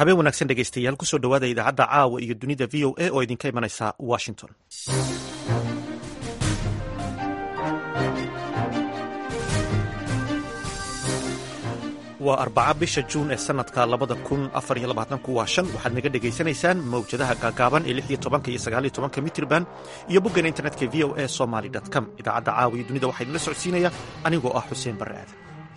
habeen wanaagsan dhegeystayaal kusoo dhowaada idaacadda caawa iyo dunida v o a oo idinka imanaysa washington waa arbaca bisha juun ee sanadka labada kun afar iyo labaatanku waa shan waxaad naga dhegaysanaysaan mawjadaha gaagaaban ee lix iyo tobanka iyo sagaal iyo tobanka mitrban iyo boggan internetka v o a somaly com idaacadda caawa iyo dunida waxaa idinla socodsiinaya anigoo ah xuseen barre aadan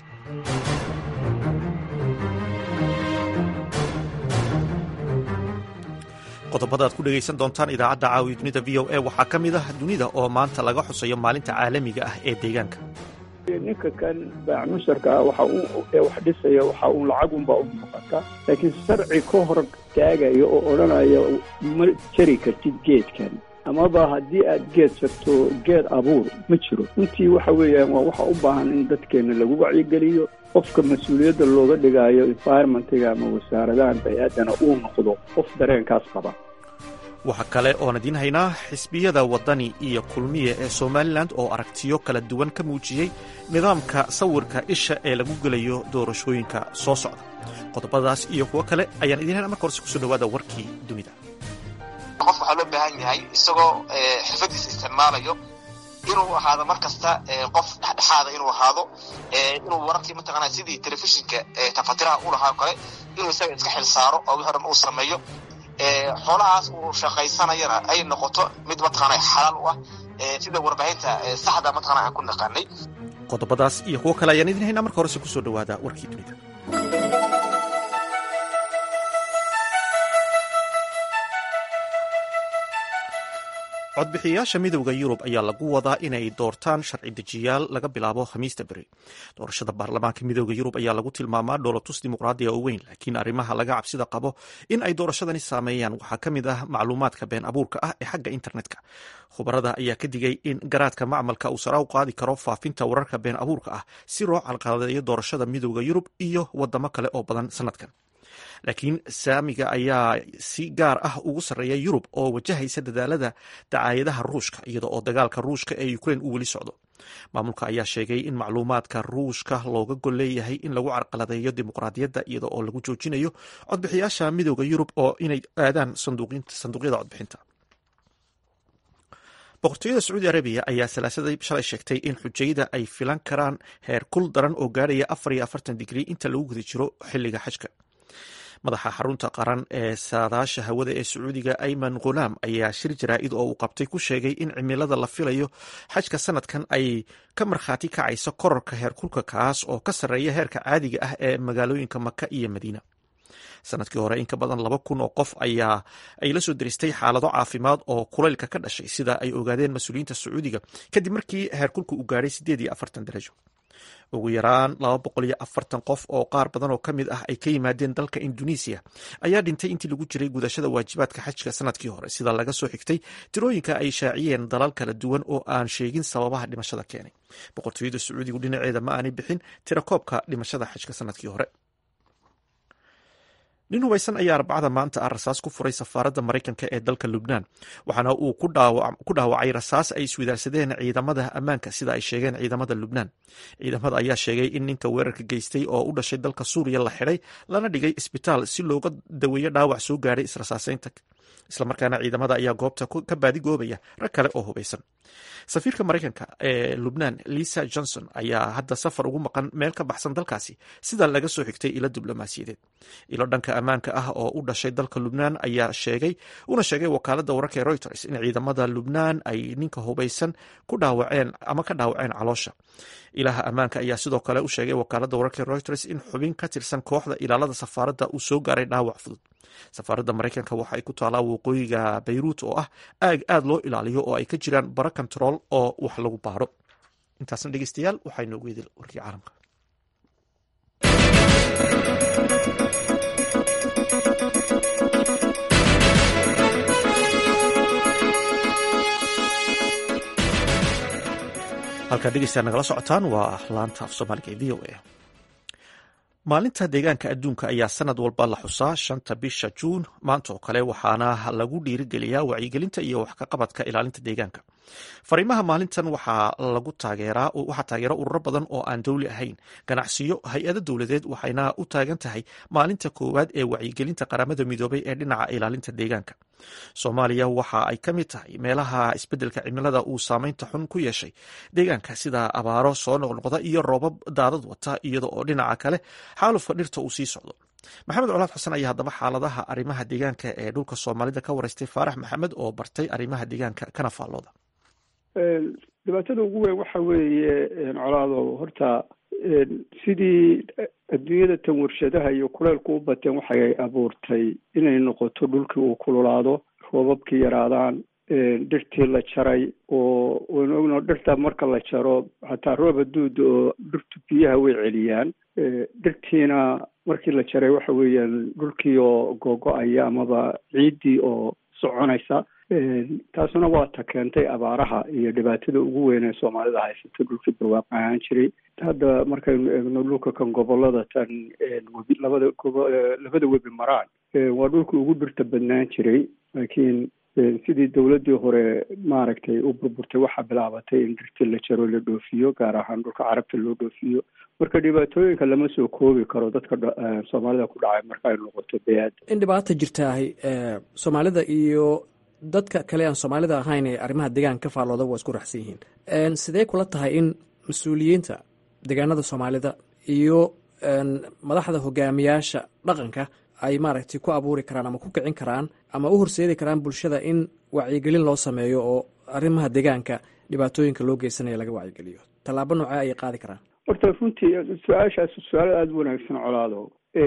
qodobada aad ku dhegaysan doontaan idaacadda caawiya dunida v o a waxaa ka mid ah dunida oo maanta laga xusayo maalinta caalamiga ah ee deegaanka ninka kan baac-musharka ah waxa uu ee wax dhisaya waxa uu lacagunbaa u muuqata laakiin sharci ka hor taagaya oo odhanaya ma jari kartid geedkan amaba haddii aad geed jarto geed abuur ma jiro runtii waxa weeyaan waa waxa u baahan in dadkeenna lagu wacyigeliyo qofka mas-uuliyadda looga dhigaayo environmentiga ama wasaaradahan bay-aadana uu noqdo qof dareenkaas qaba waxaa kale oon idiin haynaa xisbiyada waddani iyo kulmiye ee somalilan oo aragtiyo kala duwan ka muujiyey nidaamka sawirka isha ee lagu gelayo doorashooyinka soo socda qodobadaas iyo kuwo kale ayaan idiin hayna marka horse kusoo dhawaada warkii dunida qof waxaa loo baahan yahay isagoo xirfadiisa isticmaalayo inuu ahaado mar kasta qof dhexdhexaada inuu ahaado inuu wararkii mataqaana sidii telefishinka tafatiraha u lahaa kale inuu isaga iska xil saaro oo wixii o dhan uu sameeyo xoolahaas uu shaqaysanayana ay noqoto mid mataqaana xalaal u ah sida warbaahinta saxda mataqana aan ku naqaanay qodobadaas iyo kuwo kale ayaan idin haynaa marka horese kusoo dhawaada warkii dunida codbixiyayaasha midowda yurub ayaa lagu wadaa inay doortaan sharci dejiyaal laga bilaabo khamiista beri doorashada baarlamaanka midowda yurub ayaa lagu tilmaamaa dhoolatus dimuqraadiya oo weyn laakiin arrimaha laga cabsida qabo in ay doorashadani saameeyaan waxaa ka mid ah macluumaadka been abuurka ah ee xagga internetka khubarada ayaa ka digay in garaadka macmalka uu sara u qaadi karo faafinta wararka been abuurka ah si loo calqaladeeyo doorashada midowda yurub iyo wadamo kale oo badan sanadkan laakiin saamiga ayaa si gaar ah ugu sarreeya yurub oo wajahaysa dadaalada dacaayadaha ruushka iyada oo dagaalka ruushka ee ukrein uu weli socdo maamulka ayaa sheegay in macluumaadka ruushka looga gol leeyahay in lagu carqaladeeyo dimuqraadiyadda iyada oo lagu joojinayo codbixiyaasha midowda yurub oo inay aadaan sanduuqyada codbixinta boqortooyada sacuudi arabiya ayaa salaasadii shalay sheegtay in xujayda ay filan karaan heer kul daran oo gaarhaya afar iyo afartan digrii inta lagu guda jiro xilliga xajka madaxa xarunta qaran ee saadaasha hawada ee sacuudiga ayman khulaam ayaa shir jaraa'id oo uu qabtay ku sheegay in cimilada la filayo xajka sanadkan ay ka markhaati kacayso korarka heerkulka kaas oo ka sarreeya heerka caadiga ah ee magaalooyinka maka iyo madiina sanadkii hore in ka badan laba kun oo qof ayaa ay la soo diristay xaalado caafimaad oo kulaylka ka dhashay sida ay ogaadeen mas-uuliyiinta sacuudiga kadib markii heerkulka uu gaadhay sideed iyo afartan darajo ugu yaraan laba boqol iyo afartan qof oo qaar badan oo ka mid ah ay ka yimaadeen dalka indonesiya ayaa dhintay intii lagu jiray gudashada waajibaadka xajka sanadkii hore sida laga soo xigtay tirooyinka ay shaaciyeen dalal kala duwan oo aan sheegin sababaha dhimashada keenay boqortooyada sacuudigu dhinaceeda ma aanay bixin tirakoobka dhimashada xajka sanadkii hore nin hubaysan ayaa arbacada maanta ah rasaas ku furay safaaradda maraykanka ee dalka lubnaan waxaana uu ku dhaawacay rasaas ay iswadaarsadeen ciidamada ammaanka sida ay sheegeen ciidamada lubnaan ciidamada ayaa sheegay in ninka weerarka geystay oo u dhashay dalka suuriya la xidhay lana dhigay isbitaal si looga daweeyo dhaawac soo gaadhay israsaaseynta islamarkaana ciidamada ayaa goobta ka baadigoobaya rag kale oo hubaysan safiirka maraykanka ee lubnaan lisa johnson ayaa hadda safar ugu maqan meel ka baxsan dalkaasi sida laga soo xigtay ilo diblomaasiyadeed ilo dhanka ammaanka ah oo u dhashay dalka lubnaan ayaa sheegay una sheegay wakaalada wararka ee reuters in ciidamada lubnaan ay ninka hubaysan ku dhaawaceen ama ka dhaawaceen caloosha ilaha ammaanka ayaa sidoo kale u sheegay wakaalada wararka ee reuters in xubin ka tirsan kooxda ilaalada safaaradda uu soo gaaray dhaawac fudud safaaradda maraykanka waxa ay ku taalaa waqooyiga bayruut oo ah aag aad loo ilaaliyo oo ay ka jiraan bara kontarool oo wax lagu baaro intaasna dhegeystayaal waxaa inoogu yidil warkii caalamka halkaa dhegeystayaal nagala socotaan waa laanta af soomaaliga ee v o a maalinta deegaanka adduunka ayaa sanad walba la xusaa shanta bisha juun maanta oo kale waxaana lagu dhiirigeliyaa wacyigelinta iyo wax ka qabadka ilaalinta deegaanka fariimaha maalintan waxaa lagu taageeraa waxaa taageera ururo badan oo aan dowli ahayn ganacsiyo hay-ado dowladeed waxayna u taagan tahay maalinta koowaad ee wacyigelinta qaramada midoobay ee dhinaca ilaalinta deegaanka soomaaliya waxa ay ka mid tahay meelaha isbeddelka cimilada uu saameynta xun ku yeeshay deegaanka sida abaaro soo noqnoqda iyo roobab daadad wata iyada oo dhinaca kale xaalufka dhirta uu sii socdo maxamed colaad xasan ayaa haddaba xaaladaha arrimaha deegaanka ee dhulka soomaalida ka wareystay faarax maxamed oo bartay arrimaha deegaanka kana faallooda dhibaatada ugu weyn waxa weeye colaado horta sidii adduunyada tan warshadaha iyo kuleylku u bateen waxay abuurtay inay noqoto dhulkii uu kululaado roobabkii yaraadaan dhirtii la jaray oo waynu ogno dhirta marka la jaro xataa roob haduuda oo dhirtu biyaha way celiyaan dhirtiina markii la jaray waxa weeyaan dhulkii oo googo-aya amaba ciiddii oo soconaysa taasuna waa ta keentay abaaraha iyo dhibaatada ugu weyn ee soomaalida haysato dhulkii barwaaq ahaan jiray hadda markaynu eegno dhulka kan gobolada tan webi labada gobo labada webi maraan waa dhulkii ugu dhirta badnaan jiray laakiin sidii dowladdii hore maaragtay u burburtay waxaa bilaabatay in dhirtii la jaro la dhoofiyo gaar ahaan dhulka carabta loo dhoofiyo marka dhibaatooyinka lama soo koobi karo dadka soomaalida ku dhacay marka ay noqoto beyaad in dhibaata jirtaahay soomaalida iyo dadka kale aan soomaalida ahayn ee arrimaha deegaanka ka faallooda waa isku raxsan yihiin sidee kula tahay in mas-uuliyiinta deegaanada soomaalida iyo madaxda hogaamiyaasha dhaqanka ay maaragtay ku abuuri karaan ama ku kicin karaan ama u horseedi karaan bulshada in wacyigelin loo sameeyo oo arrimaha deegaanka dhibaatooyinka loo geysanaya laga wacyigeliyo tallaabo noocee ayay qaadi karaan horta runtii su-aashaas su-aal aada u wanaagsan colaado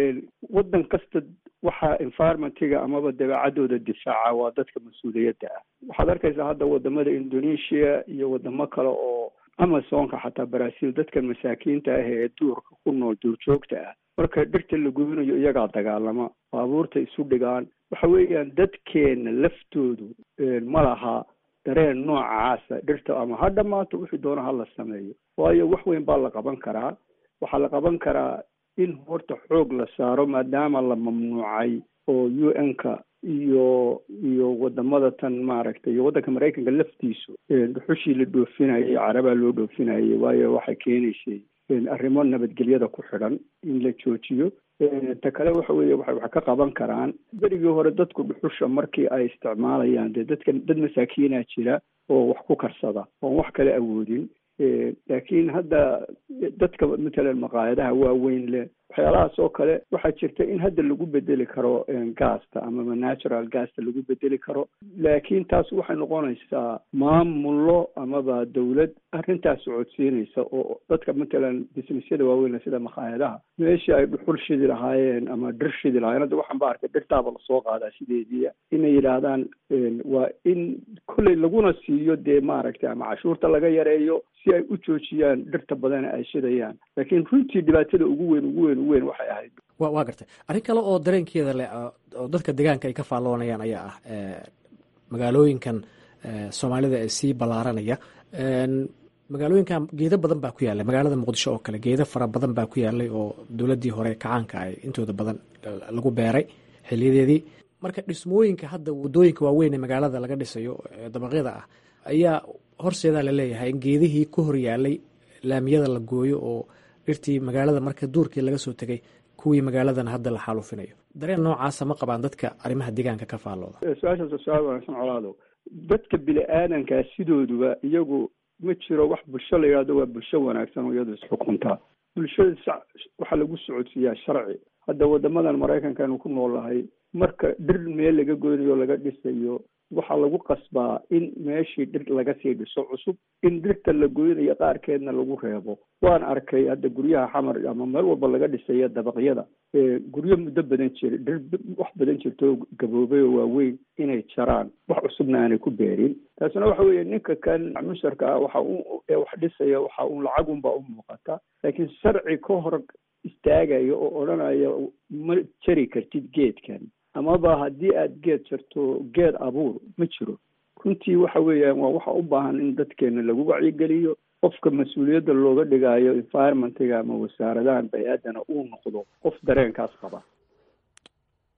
waddan kasta waxaa environmentiga amaba dabeecadooda difaaca waa dadka mas-uuliyadda ah waxaad arkaysaa hadda wadamada indonesia iyo wadamo kale oo amazonka xataa brazil dadkan masaakiinta ah ee duurka ku nool duurjoogta ah marka dhirta la gubinayo iyagaa dagaalama baabuurta isu dhigaan waxa weeyaan dadkeena laftoodu ma laha dareen noocaasa dhirta ama ha dhamaato wixii doona ha la sameeyo waayo wax weyn baa la qaban karaa waxaa la qaban karaa in horta xoog la saaro maadaama la mamnuucay oo u n-ka iyo iyo wadamada tan maaragtay iyo waddanka maraykanka laftiisu dhuxushii la dhoofinayay carabaa loo dhoofinayay waayo waxay keenaysay arrimo nabadgelyada ku xidhan in la joojiyo ta kale waxa weeye waxay wax ka qaban karaan berigii hore dadku dhuxusha markii ay isticmaalayaan dee dadka dad masaakiinaa jira oo wax ku karsada oon wax kale awoodin laakiin hadda dadka matalan maqaayadaha waaweyn leh waxyaalahaas oo kale waxaa jirta in hadda lagu bedeli karo gaasta amaba natural gaasta lagu bedeli karo laakiin taas waxay noqonaysaa maamullo amaba dawlad arrintaas socodsiinaysa oo dadka matalan businessyada waaweyn sida maqaayadaha meeshii ay dhuxul shidi lahaayeen ama dhir shidi lahaayeen hadda waxaan ba arkay dhirtaaba lasoo qaadaa sideedii inay yidhaahdaan waa in kolley laguna siiyo dee maaragtay ama cashuurta laga yareeyo si ay u joojiyaan dhirta badan ay shidayaan laakiin runtii dhibaatada ugu weyn ugu weyn ugu weyn waxay ahayd wa waa gartay arrin kale oo dareenkeeda leh oo dadka deegaanka ay ka faalloonayaan ayaa ah magaalooyinkan soomaalida ee sii ballaaranaya magaalooyinkan geedo badan baa ku yaallay magaalada muqdisho oo kale geedo fara badan baa ku yaallay oo dowladdii hore kacaanka ay intooda badan lagu beeray xiliyadeedii marka dhismooyinka hadda waddooyinka waaweyn ee magaalada laga dhisayo dabaqyada ah ayaa horseedaa la leeyahay in geedihii ku hor yaalay laamiyada la gooyo oo dhirtii magaalada marka duurkii laga soo tegay kuwii magaaladana hadda la xaalufinayo dareen noocaasa ma qabaan dadka arrimaha deegaanka ka faallooda su-aashaas waa su-aal wanaagsan colaado dadka bini aadankaa sidooduba iyagu ma jiro wax bulsho la yidhahdo waa bulsho wanaagsan oo iyadu isxukuntaa bulshada waxaa lagu socodsiiyaa sharci hadda wadamadan maraykanka aynu ku noolnahay marka dhir meel laga goynayo laga dhisayo waxaa lagu qasbaa in meeshii dhir laga sii dhiso cusub in dhirta la goynayo qaarkeedna lagu reebo waan arkay hadda guryaha xamar ama meel walba laga dhisayo dabaqyada guryo muddo badan jira dhir wax badan jirto gaboobay oo waaweyn inay jaraan wax cusubna aanay ku beerin taasina waxa weeye ninka kan musharka ah waxa u wax dhisaya waxa uun lacagunbaa u muuqata laakiin sharci ka hor istaagaya oo odhanaya ma jari kartid geedkan amaba haddii aada geed jarto geed abuur ma jiro runtii waxa weeyaan waa waxa u baahan in dadkeena lagu wacyigeliyo qofka mas-uuliyadda looga dhigaayo environmentiga ama wasaaradahan bay-aadana uu noqdo qof dareenkaas qaba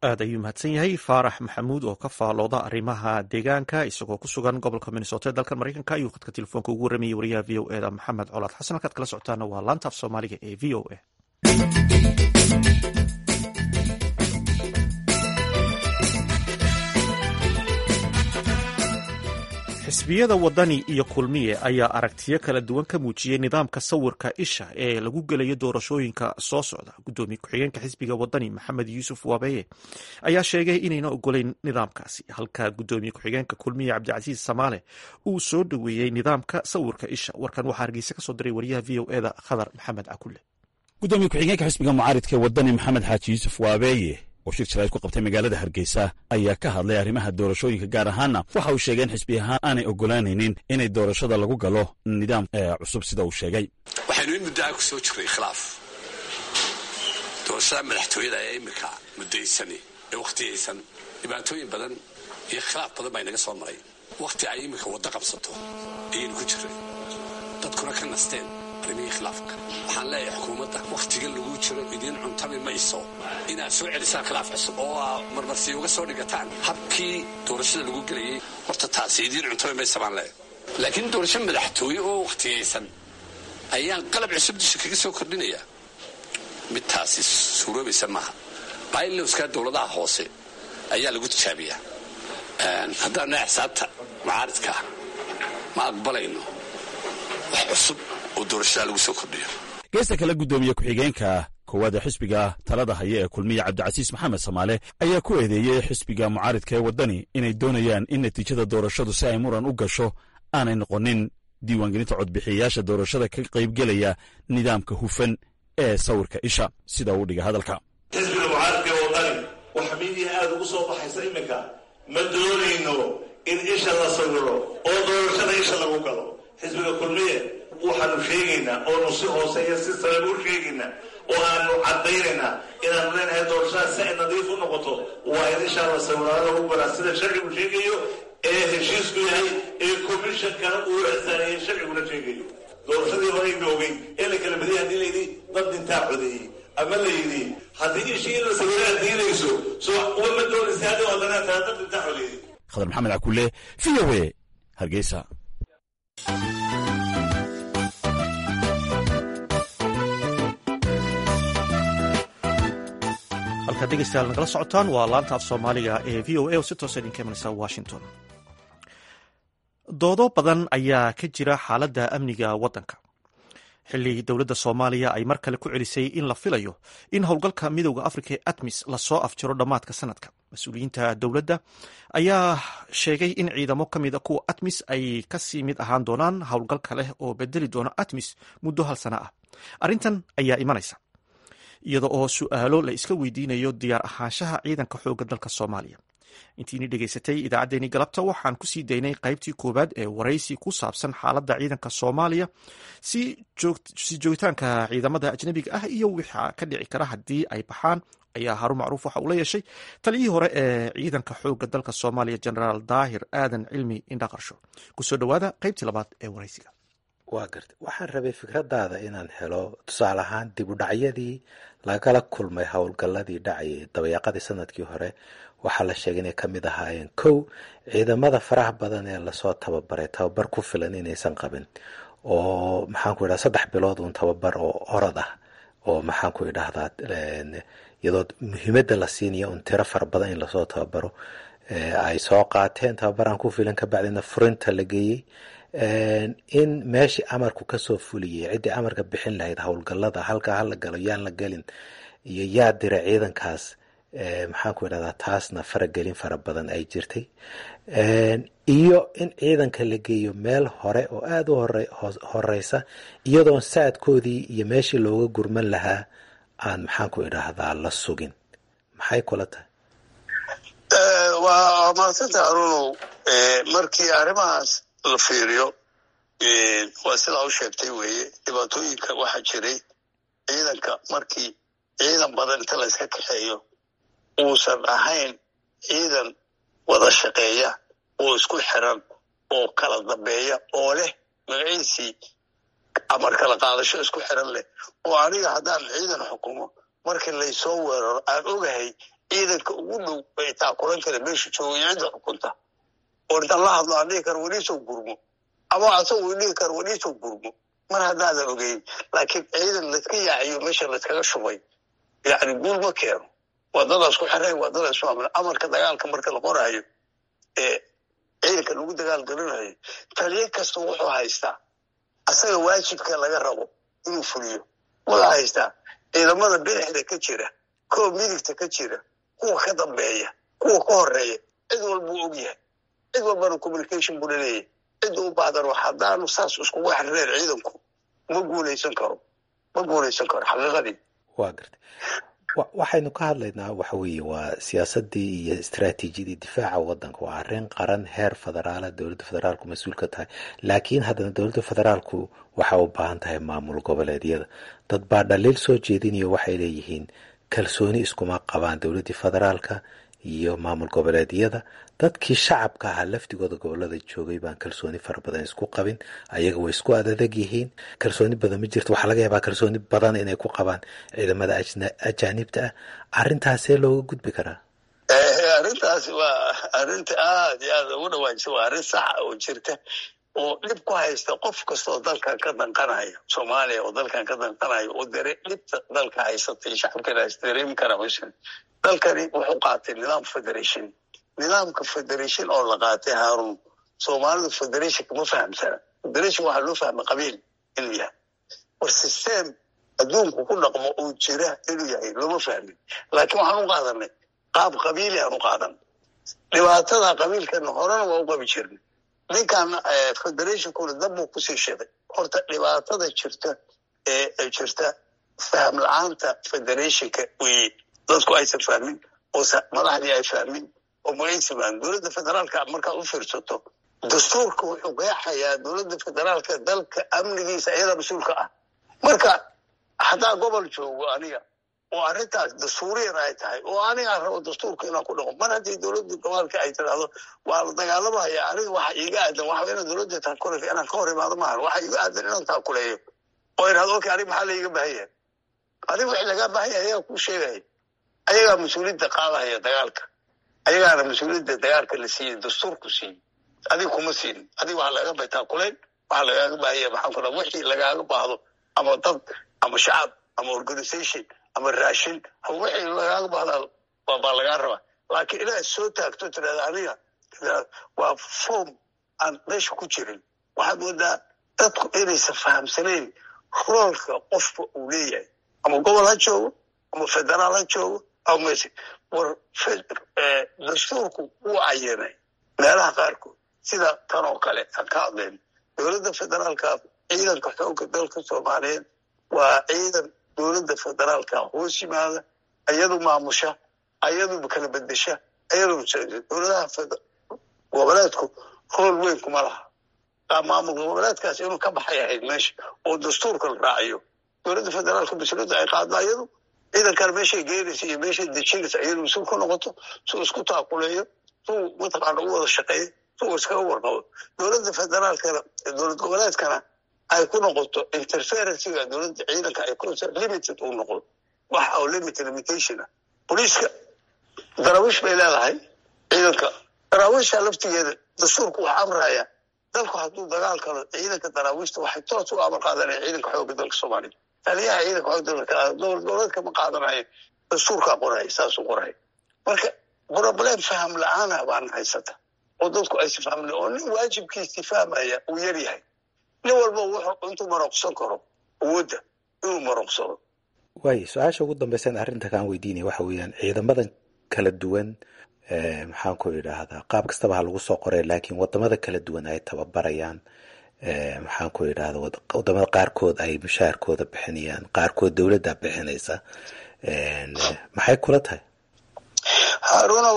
aad ayuu mahadsan yahay faarax maxamuud oo ka faalooda arrimaha deegaanka isagoo ku sugan gobolka minnesota ee dalkan maraykanka ayuu khadka telefoonka ugu warramayay wariyaha v o eda maxamed colaad xasan halkaad kala socotaana waa laanta af soomaaliga ee v o a xisbiyada wadani iyo kulmiye ayaa aragtiyo kala duwan ka muujiyey nidaamka sawirka isha ee lagu gelayo doorashooyinka soo socda gudoomiye ku-xigeenka xisbiga wadani maxamed yuusuf waabeye ayaa sheegay inayna ogolayn nidaamkaasi halka gudoomiye ku-xigeenka kulmiye cabdicasiis samaale uu soo dhoweeyey nidaamka sawirka isha warkan waxaa hargeysa kasoo diray wariyaha v o eda khadar maxamed cakule gudoomiye ku-xigeenka xisbiga mucaaridka wadani maxamed xaaji yuusuf waabeye oo shir jarayd ku qabtay magaalada hargeysa ayaa ka hadlay arrimaha doorashooyinka gaar ahaanna waxa uu sheegay in xisbi ahaan aanay ogolaanaynin inay doorashada lagu galo nidaam cusub sida uu sheegay waxaynu in muddo a ku soo jirnay khilaaf doorashada madaxtooyada ee iminka muddaysani ee wakhtiyaysan dhibaatooyin badan iyo khilaaf badan baa inaga soo maray wakhti ay iminka waddo qabsato ayaynu ku jirnay dadkuna ka nasteen arrimihii khilaafka waxaan leeyahay xukuumadda wakhtiga lagu jiro idiin cuntami mayso inaad soo celisaan khilaaf cusub oo aa marmarsi uga soo dhigataan habkii doorashada lagu gelayay horta taasi idiin cuntami maysa baan leeyahay laakiin doorasho madaxtooye oo wakhtiyaysan ayaan qalab cusub dusha kaga soo kordhinayaa mid taasi suuroobaysa maaha bailowska dowladaha hoose ayaa lagu tijaabiyaa haddaan nahay xisaabta mucaaridkaa ma aqbalayno wax cusub oo doorashada lagu soo kordhiyo geesta kale guddoomiye ku-xigeenka koowaad ee xisbiga talada haya ee kulmiya cabdicasiis maxamed samaale ayaa ku eedeeyey xisbiga mucaaridka ee waddani inay doonayaan in natiijada doorashadu si ay muran u gasho aanay noqonin diiwaangelinta codbixiyayaasha doorashada ka qaybgelaya nidaamka hufan ee sawirka isha sida uu dhiga hadalka xisbiga mucaaridka ee waddani waxa miidiya aada ugu soo baxaysa iminka ma doonayno in isha la sawiro oo doorashada isha lagu galo xisbiga kulmiye waxaanu sheegaynaa oonu si hooseeya si sareen u sheegaynaa oo aanu caddaynaynaa inaanu leenahay doorashada si ay nadiif u noqoto waa in ishaa la sawiraada lagu galaa sida sharcigu sheegayo ee heshiisku yahay ee commishonkana uu ixsaaneeyey sharciguna sheegayo doorashadii horeynu ogeyn ee la kala badiyay haddii layidhi dad dhintaa codeeyey ama la yidhi haddii ishii in la sawiraa diinayso soo uma ma doonaysa haddii wadanaa taa dad dhintaa codeeyey khadar maxamed cakule v o a hargeysa halkaad dhegeystayaal nagala socotaan waa laanta af soomaaliga ee v o a oo si toosa idinka imanaysa washington doodo badan ayaa ka jira xaaladda amniga waddanka xilli dowladda soomaaliya ay mar kale ku celisay in la filayo in howlgalka midowda afrika ee atmis lasoo afjiro dhammaadka sanadka mas-uuliyiinta dowladda ayaa sheegay in ciidamo ka mida kuwa atmis ay kasii mid ahaan doonaan howlgalka leh oo bedeli doona atmis muddo hal sana ah arrintan ayaa imanaysa iyada oo su-aalo la iska weydiinayo diyaar ahaanshaha ciidanka xoogga dalka soomaaliya intiini dhegaysatay idaacaddeenii galabta waxaan kusii daynay qaybtii koowaad ee waraysi ku saabsan xaaladda ciidanka soomaaliya si joogitaanka ciidamada ajnabiga ah iyo wixaa ka dhici kara haddii ay baxaan ayaa haruun macruuf waxa uu la yeeshay taliyihii hore ee ciidanka xoogga dalka soomaaliya genaraal daahir aadan cilmi indhaqarsho kusoo dhowaada qaybtii labaad ee waraysiga waa garta waxaan rabay fikradaada inaan helo tusaale ahaan dib u dhacyadii lagala kulmay howlgalladii dhacayay dabayaaqadii sanadkii hore waxaa la sheegay inay kamid ahaayeen kow ciidamada faraha badan ee lasoo tababaray tababar ku filan inaysan qabin oo maxaanku idhahda saddex bilood uun tababar oo orod ah oo maxaanku idhahdaa iyadoo muhiimadda la siinaya un tiro fara badan in lasoo tababaro ay soo qaateen tababaraan ku filan kabacdina furinta la geeyey in meeshii amarku kasoo fuliyay ciddii amarka bixin lahayd howlgallada halkaa hala galo yaan la gelin iyo yaa dira ciidankaas maxaanku idhahdaa taasna faragelin fara badan ay jirtay iyo in ciidanka la geeyo meel hore oo aada u horeysa iyadoon saadkoodii iyo meeshii looga gurman lahaa aan maxaanku idhaahdaa la sugin maxay kula tahay waa maasanta arunow markii arrimahaas la fiiriyo waa sidaa u sheegtay weeye dhibaatooyinka waxaa jiray ciidanka markii ciidan badan inta la iska kaxeeyo uusan ahayn ciidan wada shaqeeya oo isku xiran oo kala dambeeya oo leh magaciisii amar kala qaadasho isku xiran leh oo aniga haddaan ciidan xukumo markii laysoo weeraro aan ogahay ciidanka ugu dhow bay taakulan kara meesha jooga cidda xukunta oo intaan la hadlo aan dhihi karo weliisoo gurmo ama asagoo dhihi karo weliisoo gurmo mar haddaadan ogeyn laakiin ciidan layska yaaciyo meesha layskaga shubay yacni guul ma keeno wadadaas ku xireen wadadaas maamul amarka dagaalka marka la qoraayo ee ciidanka lagu dagaal gelinayo taliye kasta wuxuu haystaa asaga waajibka laga rabo inuu fuliyo wuxuu haystaa ciidamada bidixda ka jira kuwa midigta ka jira kuwa ka dambeeya kuwa ka horeeya cid walbuu og yahay cid walbana communication buu laleeyahay cidda u baahdan wax haddaanu saas iskugu xirneen ciidanku ma guulaysan karo ma guulaysan karo xaqiiqadii waa gartay waxaynu ka hadlaynaa waxa weeye waa siyaasadii iyo istaraatiijiyadii difaaca wadanka waa arrin qaran heer federaala dowladda federaalku mas-uul ka tahay laakiin haddana dowladda federaalku waxa u baahan tahay maamul goboleedyada dad baa dhaliil soo jeedinayo waxay leeyihiin kalsooni iskuma qabaan dowladdii federaalka iyo maamul goboleedyada dadkii shacabka ahaa laftigooda gobolada joogay baan kalsooni fara badan isku qabin ayaga way isku adadag yihiin kalsooni badan ma jirto waxaa laga yaabaa kalsooni badan inay ku qabaan ciidamada ajaanibta ah arrintaasee looga gudbi karaa arrintaasi waa arrinta aada iyo aada ugu dhawaajisa waa arrin saxa oo jirta oo dhib ku haysta qof kastaoo dalkan ka danqanaya soomaaliya oo dalkan ka danqanaya oo dare dhibta dalka haysatay shacabkana is dareemi kara meeshan dalkani wuxuu qaatay nidaam federation nidaamka federation oo la qaatay haarun soomaalidu federationka ma fahamsana federation waxaa loo fahma qabiil inuu yahay war system adduunku ku dhaqmo oo jira inuu yahay looma fahmin laakiin waxaan u qaadanay qaab qabiili aan u qaadan dhibaatada qabiilkana horena waa u qabi jirnay ninkan federationkuna dabbuu kusii shiday horta dhibaatada jirta ee jirta faham la-aanta federationka weye dadku aysan fahmin oo madaxdii ay fahmin oo magaysa fahmin dowladda federaalka markaad u fiirsato dastuurka wuxuu qeexayaa dowladda federaalka dalka amnigiisa iyada mas-uulka ah marka haddaa gobol joogo aniga oo arrintaas dastuuriyan ay tahay oo anigaa rabo dastuurka inaan ku dhaqo mar haddii dowladda gobolka ay tidhaahdo waa la dagaalamaya aniga waxa iiga aadan waxa inaan dowladda taakuleyo inaan ka hor imaado maahan waxa iiga aadan inaan taakuleeyo oo idhahdo okay aniga maxaa laiga baahan yahay adiga wixii lagaa baahan yahay ayaa kuu sheegaya ayagaa mas-uuliyadda qaadahaya dagaalka ayagaana mas-uuliyadda dagaalka la siiyey dastuurku siiyey adiga kuma siinin adiga waxa lagaga bay taakuleyn waxa lagaaga baahanya maxaan ku dhaha wixii lagaaga baahdo ama dad ama shacab ama organisation ama raashin ama wixii lagaaga baahdaa baa lagaa rabaa laakiin inaad soo taagto tirahda aniga waa form aan meesha ku jirin waxaad moodaa dadku inaysan fahamsanayn roolka qofka uu leeyahay ama gobol ha joogo ama federaal ha joogo ama mes war dastuurku wuu cayinay meelaha qaarkood sida tan oo kale aan ka hadlayno dowladda federaalka ciidanka xoogga dalka soomaaliyeed waa ciidan dowladda federaalka hoos yimaada ayadu maamusha ayadu kala bedesha ayadu dowladaha goboleedku hool weyn kuma laha maamul goboleedkaas inuu ka baxay ahayd meesha oo dastuurka la raaciyo dowladda federaalka mas-uuliyadda ay qaaddo ayadu ciidankana meeshay geenaysa iyo meeshay dejinaysa ayadu mas-uul ku noqoto suu isku taakuleeyo suu mataqaana u wada shaqeeyo suu iskaga warqabo dowladda federaalkana dowlad goboleedkana ay ku noqoto interferencega dowladda ciidanka ay limited uu noqdo wax oo limit limitation ah boliiska daraawiish bay leedahay ciidanka daraawiisha laftigeeda dastuurku wax amraya dalku hadduu dagaal kalo ciidanka daraawiishta waxay toos u amar qaadanaya ciidanka xoogga dalka soomaaliya taliyaha ciidanka xoogga dalka dowlad goboleedka ma qaadanayo dastuurkaa qoraya saasuu qoraya marka problem faham la-aana baana haysata oo dadku aysi fahmna oo nin waajibkiisii fahmaya uu yar yahay nin walba wuxuu intuu maroqsan karo awoodda inuu maroqsado waayo su-aasha ugu dambaysan arrinta kaan weydiinaya waxa weeyaan ciidamadan kala duwan maxaan ku idhaahdaa qaab kastaba ha lagu soo qoray laakiin wadamada kala duwan ay tababarayaan maxaan ku idhahda wadamada qaarkood ay mushaharkooda bixinayaan qaarkood dowladda bixinaysa maxay kula tahay harunow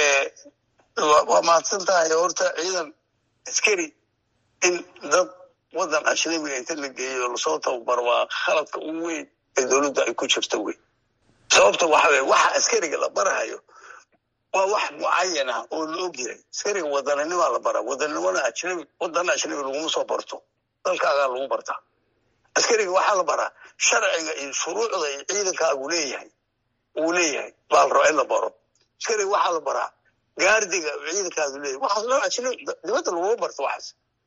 waa mahadsan tahay horta ciidan askari in dad wadan ajnabiga inta la geeyo lasoo tababaro waa khaladka ugu weyn ee dowladda ay ku jirto wey sababta waxa weye waxa askariga la barahayo waa wax mucayan ah oo la og yahay askariga wadaninima la bara wadanimona ajnabi wadana ajnabi laguma soo barto dalkaagaa lagu bartaa askariga waxaa la baraa sharciga iyo shuruucda iyo ciidankaagu leeyahay uu leeyahay baa la rabaa in la baro askari waxaa la baraa gaardiga ciidankaadu leeyahy waxaas loo ajna dibadda laguma barto waxaas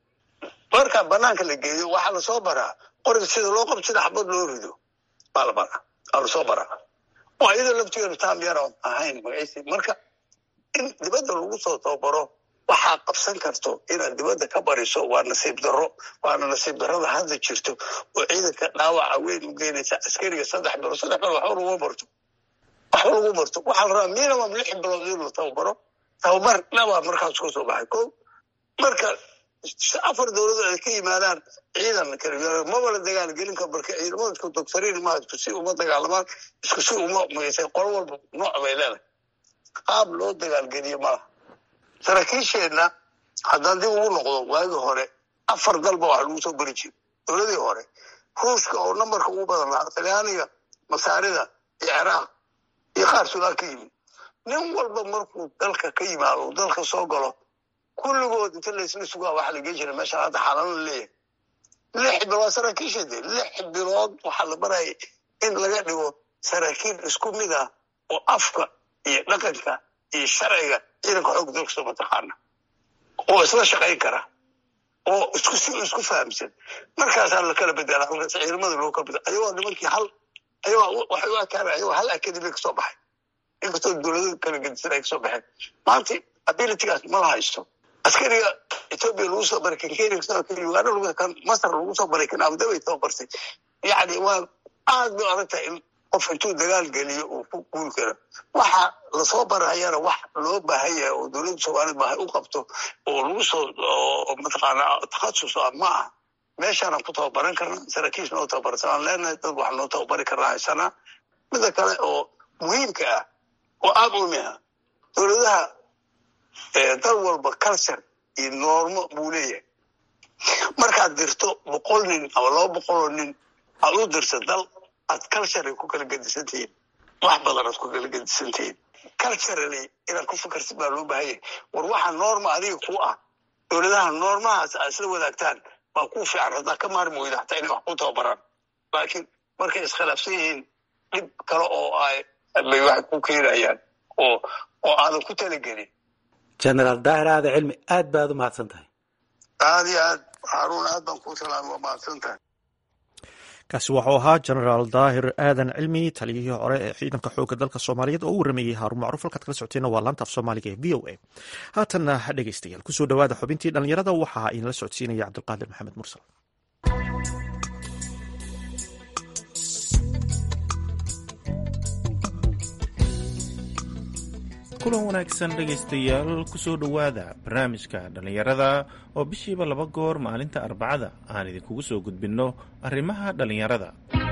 marka banaanka la geeyo waxaa lasoo baraa qoriga sida loo qabto sida xabad loo rido baa la baraa aa lasoo baraa oo iyadoo laftigeedu taam yar oon ahayn magaciisi marka in dibadda lagu soo tababaro waxaa qabsan karto inaad dibadda ka bariso waa nasiib darro waana nasiib darrada hadda jirto oo ciidanka dhaawaca weyn u geynaysa askariga saddex bilood saddex bilood waxba laguma barto waxba lagu barto waxaa la rabaa minimum lix bilood in la tababaro tababar dhabaa markaas ka soo baxay ko marka afar dowladood ay ka yimaadaan ciidan kala maba la dagaal gelin karo marka ciidamada isku dogsariin ma isku si uma dagaalamaan isku si uma maysay qolo walba nooc bay leedahay qaab loo dagaalgeliyo malaha saraakiisheenna haddaan dib ugu noqdo waagii hore afar dalba waxa lagu soo beri jira dowladii hore ruushka oo nambarka ugu badan lahaa talyaaniga masaarida iyo ciraaq iyo qaar suudaan ka yimid nin walba markuu dalka ka yimaado uu dalka soo galo kulligood inta laysla sugaa waxa la geen jira meesha hadda xaalano leeyahay lix bilood saraakiisha de lix bilood waxaa la baraya in laga dhigo saraakiil isku mid ah oo afka iyo dhaqanka iyo sharciga ciidanka xoogga dalka soo mataqaana oo isla shaqayn kara oo isku si isku fahamsan markaasaa la kala bedela halkaas ciidamada loo kala bedela ayagoo nimankii hal ayagoo waxay u arkaan ayagoo hal academy kasoo baxay inkastoo dowladada kala gedisan ay kasoo baxeen maanta abilitygaas ma la haysto askariga ethiopia lagu soo baray kan kenya kasoo kan uganda lagu kan masar lagu soo baray kan abudabay tababartay yacni waa aad bay adag tahay in qof intuu dagaal geliyo uu ku guul karo waxa lasoo barayana wax loo baahan yahay oo dowladda soomaaliyed baahay u qabto oo lagu soo oo mataqaana takhasus ah ma ah meeshaanaan ku tababaran karna saraakiis noo tababarsan aan leenahay dad wax noo tababari karna haysanaa mida kale oo muhiimka ah oo aad umi ah dowladaha dal walba culture iyo noormo buu leeyahay markaad dirto boqol nin ama laba boqoloo nin aad u dirto dal aad culture ay ku kala gedisan tihiin wax badan aad ku kala gedisan tihiin culturally inaad ku fikarsid baa loo baahan yahay war waxa norma adiga ku ah dowladaha noormahaas aad isla wadaagtaan baa ku fiican haddaa ka maarmi weyda hataa inay wax ku tababaraan laakiin markay iskhilaafsan yihiin dhib kale oo ay bay wax ku keenayaan oo oo aadan ku talagelin generaal daahir aada cilmi aad baad u mahadsan tahay aad iyo aad haruun aad baan kuu salaamay waa mahadsan tahay kaasi waxuu ahaa genaraal daahir aadan cilmi taliyihii hore ee ciidanka xoogga dalka soomaaliyeed oo u warameeyey haaruun macruuf halkaad kala socoteenna waa laanta af soomaaliga ee v o a haatanna dhegeystayaal kusoo dhowaada xubintii dhallinyarada waxaa inala socodsiinaya cabdulqaadir maxamed mursal kulan wanaagsan dhegaystayaal kusoo dhowaada barnaamijka dhallinyarada oo bishiiba laba goor maalinta arbacada aan idinkugu soo gudbinno arrimaha dhallinyarada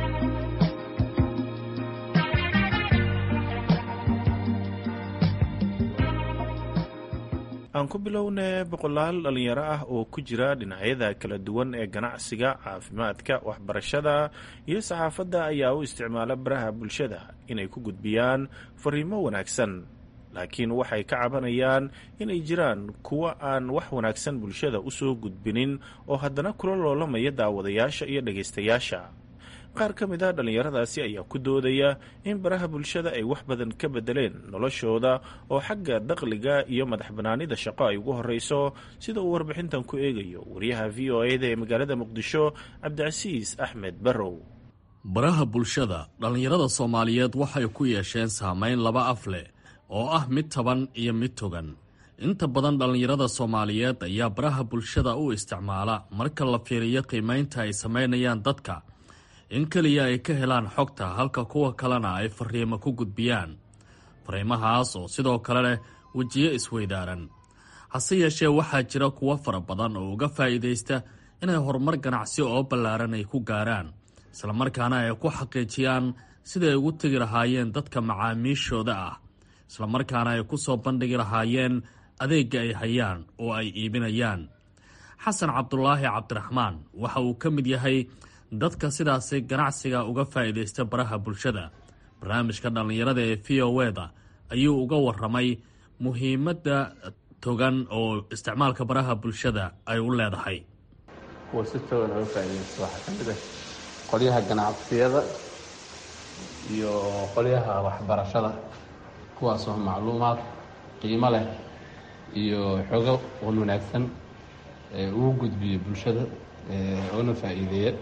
aan ku bilowne boqolaal dhallinyaro ah oo ku jira dhinacyada kala duwan ee ganacsiga caafimaadka waxbarashada iyo saxaafadda ayaa u isticmaala baraha bulshada inay ku gudbiyaan fariimo wanaagsan laakiin waxay ka cabanayaan inay jiraan kuwa aan wax wanaagsan bulshada u soo gudbinin oo haddana kula loolamaya daawadayaasha iyo dhegaystayaasha qaar ka mid a dhallinyaradaasi ayaa ku doodaya in baraha bulshada ay wax badan ka bedeleen noloshooda oo xagga dakhliga iyo madax banaanida shaqo ay ugu horreyso sida uu warbixintan ku eegayo wariyaha v o e da ee magaalada muqdisho cabdicasiis axmed barrow baraha bulshada dhallinyarada soomaaliyeed waxay ku yeesheen saameyn laba af leh oo ah mid taban iyo mid togan inta badan dhallinyarada soomaaliyeed ayaa baraha bulshada u isticmaala marka la fiiriyo qiimaynta ay samaynayaan dadka in keliya ay ka helaan xogta halka kuwa kalena ay fariimo ku gudbiyaan fariimahaas oo sidoo kale leh wejiyo isweydaaran hase yeeshee waxaa jira kuwo fara badan oo uga faa'iidaysta inay horumar ganacsi oo ballaaran ay ku gaaraan islamarkaana ay ku xaqiijiyaan siday ugu tegi lahaayeen dadka macaamiishooda ah islamarkaana ay ku soo bandhigi lahaayeen adeegga ay hayaan oo ay iibinayaan xasan cabdulaahi cabdiraxmaan waxa uu ka mid yahay dadka sidaasi ganacsiga uga faa'iidaysta baraha bulshada barnaamijka dhallinyarada ee v o eda ayuu uga waramay muhiimadda togan oo isticmaalka baraha bulshada ay u leedahay kuwa si togan oga faa'iidaysta waxaa ka mid ah qolyaha ganacsiyada iyo qolyaha waxbarashada kuwaasoo macluumaad qiimo leh iyo xogo wan wanaagsan ugu gudbiyo bulshada oona faa'iideeya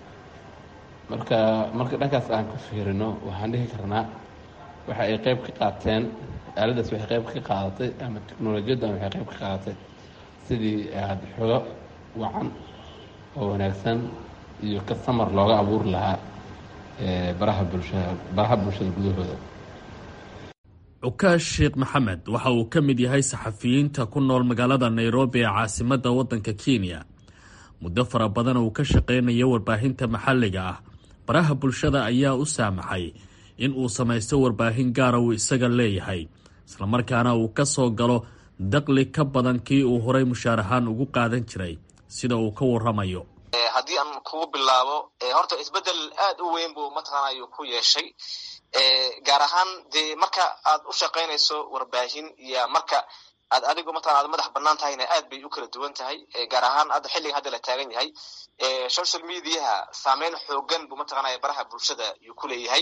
marka marka dhankaas aan ka fiirino waxaan dhihi karnaa waxa ay qayb ka qaateen aaladaas waxay qayb ka qaadatay ama teknolojiyaddan waxay qayb ka qaadatay sidii aada xogo wacan oo wanaagsan iyo kasamar looga abuuri lahaa baraha bulshada baraha bulshada gudahooda cukaash sheekh maxamed waxa uu ka mid yahay saxafiyiinta ku nool magaalada nairobi ee caasimadda waddanka kenya muddo fara badan uu ka shaqaynayo warbaahinta maxalliga ah baraha bulshada ayaa u saamaxay in uu samaysto warbaahin gaara uu isaga leeyahay islamarkaana uu ka soo galo daqli ka badan kii uu horay mushaar ahaan ugu qaadan jiray sida uu ka waramayo haddii aan kugu bilaabo horta isbedel aad u weyn buu mataqaanayo ku yeeshay gaar ahaan dee marka aad u shaqaynayso warbaahin iyo marka aad adigu mataqana aad madax banaan tahayna aad bay u kala duwan tahay gaar ahaan hadda xilliga hadda la taagan yahay social mediaha saameyn xoogan buu mataqanaya baraha bulshada yuu ku leeyahay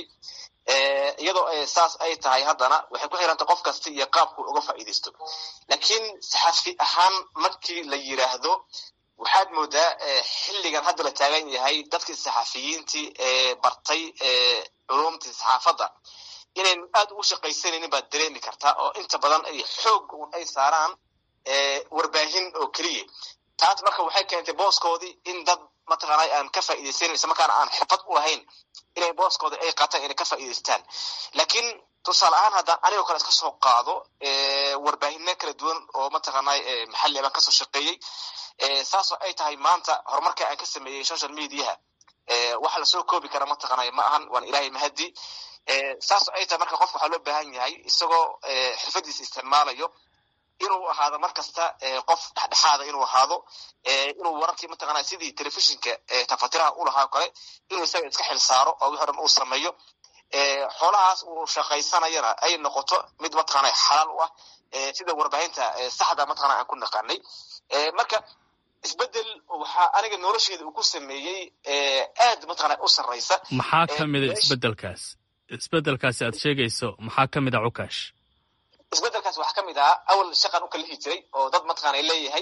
iyadoo saas ay tahay haddana waxay ku xirantay qof kasta iyo qaabku uga faa'iidaysto laakiin saxafi ahaan markii la yiraahdo waxaad moodaa xilligan hadda la taagan yahay dadkii saxafiyiintii ee bartay culumtii saxaafadda inayn aad ugu shaqaysanaynin baad dareemi kartaa oo inta badan ay xoog un ay saaraan warbaahin oo keliya taas marka waxay keentay booskoodii in dad mataqaanay aan ka faa'iidaysanin isla markaana aan xirfad u lahayn inay booskoodii ay qaataan inay ka faa'iidaystaan laakiin tusaale ahaan haddaan anigoo kale iska soo qaado warbaahino kala duwan oo mataqaanay maxalli baan kasoo shaqeeyey saasoo ay tahay maanta horumarka aan ka sameeyey social mediaha waxa lasoo koobi kara mataqaanay ma ahan waan ilaahay mahadi saasoo ay tahay marka qofka waxaa loo baahan yahay isagoo xirfadiisa isticmaalayo inuu ahaado mar kasta qof dhexdhexaada inuu ahaado inuu wararkii mataqaanay sidii telefishinka tafatiraha u lahaa kale inuu isaga iska xil saaro oo wixii dhan uu sameeyo xoolahaas uu shaqaysanayana ay noqoto mid mataqaanay xalaal u ah sida warbaahinta saxda mataqana aan ku naqaanay marka isbedel waxaa aniga nolosheeda uu ku sameeyey aad mataqana u sarraysa maxaa ka mida isbedelkaas isbedelkaasi aad sheegayso maxaa ka mid a cukash isbedelkaas waxaa ka mid ahaa awal shaqan u kalihi jiray oo dad mataqana leeyahay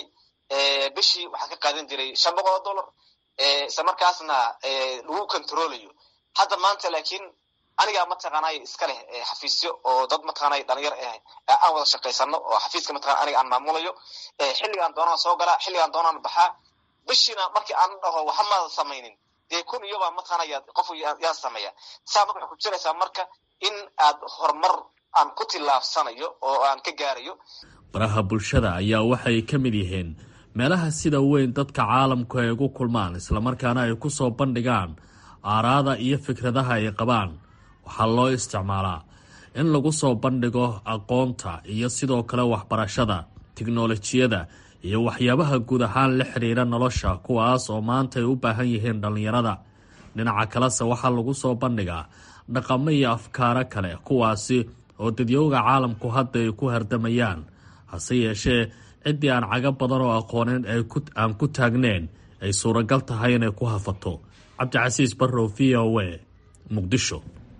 bishii waxaa ka qaadan jiray shan boqol oo dollar isla markaasna lagu controlayo hadda maanta laakiin anigaa mataqaanay iska leh xafiisyo oo dad mataqaanay dhalinyar ah aan wada shaqaysano oo xafiiska mataqana aniga aan maamulayo xilligaan doonaan soo galaa xilligaan doonaan baxaa bishiina markii aan dhaho waxa maada samaynin dee kun iyobaa mataqaanaya qof yaa sameeya saa marka waxay ku jiraysaa marka in aad horumar aan ku tillaabsanayo oo aan ka gaarayo baraha bulshada ayaa waxay ka mid yihiin meelaha sida weyn dadka caalamku ay ugu kulmaan islamarkaana ay ku soo bandhigaan aaraada iyo fikradaha ay qabaan waxaa loo isticmaalaa in lagu soo bandhigo aqoonta iyo sidoo kale waxbarashada tiknolojiyada iyo waxyaabaha guud ahaan la xidhiira nolosha kuwaas oo maanta ay u baahan yihiin dhallinyarada dhinaca kalese waxaa lagu soo bandhigaa dhaqamo iyo afkaaro kale kuwaasi oo dadyooga caalamku hadda ay ku hardamayaan hase yeeshee ciddii aan caga badan oo aqooneyn aan ku taagneyn ay suuragal tahay inay ku hafato cabdicasiis barrow v o a muqdisho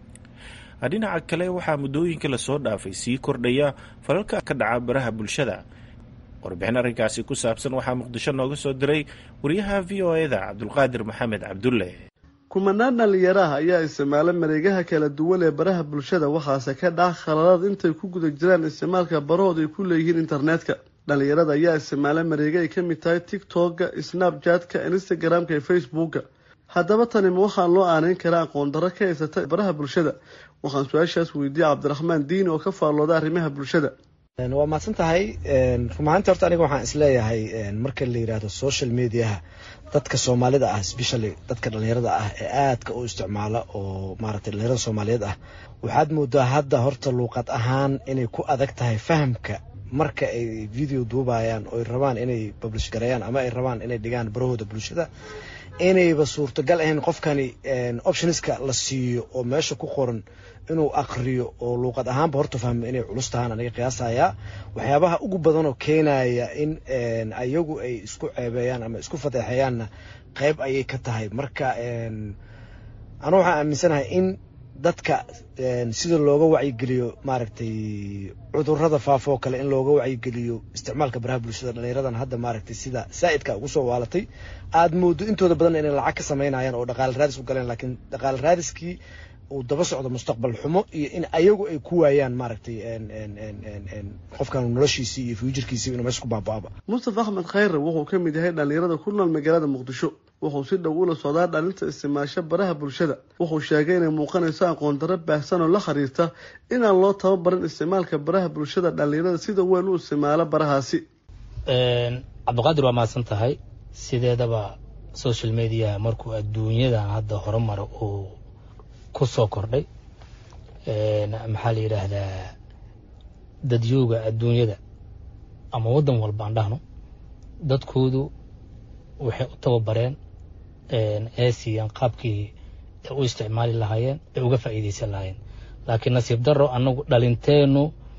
dhinaca kale waxaa muddooyinka lasoo dhaafay sii kordhaya falalka ka dhaca baraha bulshada warbixin arrinkaasi ku saabsan waxaa muqdisho nooga soo diray wariyaha v o e da cabdulqaadir maxamed cabdulle kumanaan dhallinyaraha ayaa isticmaala mareegaha kala duwan ee baraha bulshada waxaase ka dhaca khaladaad intay ku guda jiraan isticmaalka barahood ay ku leeyihiin internetka dhallinyarada ayaa isticmaala mareega ay ka mid tahay tictokga snapjatka instagramka iyo facebookga haddaba tani ma waxaan loo aaneyn karaa aqoon darro ka haysata baraha bulshada waxaan su-aashaas weydiiyey cabdiraxmaan diini oo ka faallooda arrimaha bulshada waa mahadsan tahay rumahaanti horta aniga waxaan isleeyahay marka la yidhaahdo social mediaha dadka soomaalida ah specially dadka dhalinyarada ah ee aadka u isticmaala oo maaragtay dhalinyarada soomaaliyeed ah waxaad moodaa hadda horta luuqad ahaan inay ku adag tahay fahamka marka ay video duubayaan oo ay rabaan inay publish gareeyaan ama ay rabaan inay dhigaan barahooda bulshada inayba suurtagal ahayn qofkani optionska la siiyo oo meesha ku qoran inuu aqriyo oo luuqad ahaanba horta fahmo inay culus tahaan aniga qiyaasayaa waxyaabaha ugu badan oo keenaya in ayagu ay isku ceebeeyaan ama isku fadeexeeyaanna qayb ayay ka tahay marka anu waxaan aaminsanahay in dadka sida looga wacyigeliyo maaragtay cudurada faafoo kale in looga wacyigeliyo isticmaalka baraha bulshada dhalinyaradan hadda maaragtay sida saa'idka ugu soo waalatay aad moodo intooda badan inay lacag ka samaynayaan oo dhaqaale raadis u galeen laakiin dhaqaale raadiskii uu daba socdo mustaqbal xumo iyo in ayagu ay ku waayaan maaragtay qofkan noloshiisii iyo fuujarkiisii inuu meesha ku baaba'aba mustafa axmed khayre wuxuu ka mid yahay dhalinyarada ku nool magaalada muqdisho wuxuu si dhow ula socdaa dhalinta isticmaasho baraha bulshada wuxuu sheegay inay muuqanayso aqoon darro baahsan oo la xiriirta inaan loo tababarin isticmaalka baraha bulshada dhalinyarada sida weyn u isticmaalo barahaasi cabdiqaadir waa mahadsan tahay sideedaba social media markuu adduunyadan hadda horumara uu ku soo kordhay maxaa la yidhaahdaa dadyooga adduunyada ama waddan walba aan dhahno dadkoodu waxay u tababareen ee siiyeen qaabkii ay u isticmaali lahaayeen ay uga faa'iidaysan lahaayeen laakiin nasiib darro annagu dhalinteennu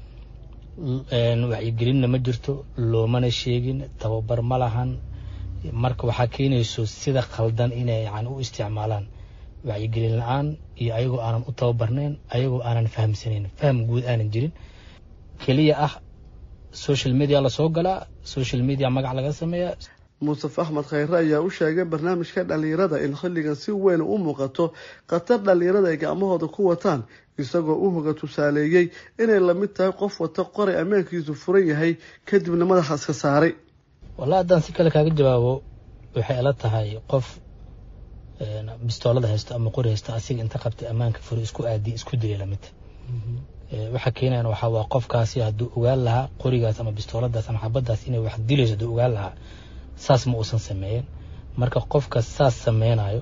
wacyigelinna ma jirto loomana sheegin tababar ma lahan marka waxaa keenayso sida khaldan inay yani u isticmaalaan wacyigelin la-aan iyo ayagoo aanan u tababarnayn ayagoo aanan fahamsanayn faham guud aanan jirin keliya ah social media lasoo galaa social media magac laga sameeyaa mustafa axmed khayre ayaa u sheegay barnaamijka dhalinyarada in xilligan si weyn u muuqato khatar dhalinyarada ay gacmahooda ku wataan isagoo u hoga tusaaleeyey inay lamid tahay qof wata qoray ammaankiisu furan yahay kadibna madaxa iska saaray wallahi haddaan si kale kaaga jawaabo waxay ila tahay qof bistoolada haysto ama qori haysto asiga inta qabtay ammaanka furi isku aadi isku dilay lamidta waxa keenayan waxaa waa qofkaasi hadduu ogaan lahaa qorigaas ama bistooladaas ama xabadaas inay wax dilayso hadduu ogaan lahaa saas ma uusan sameeyeen marka qofka saas sameynayo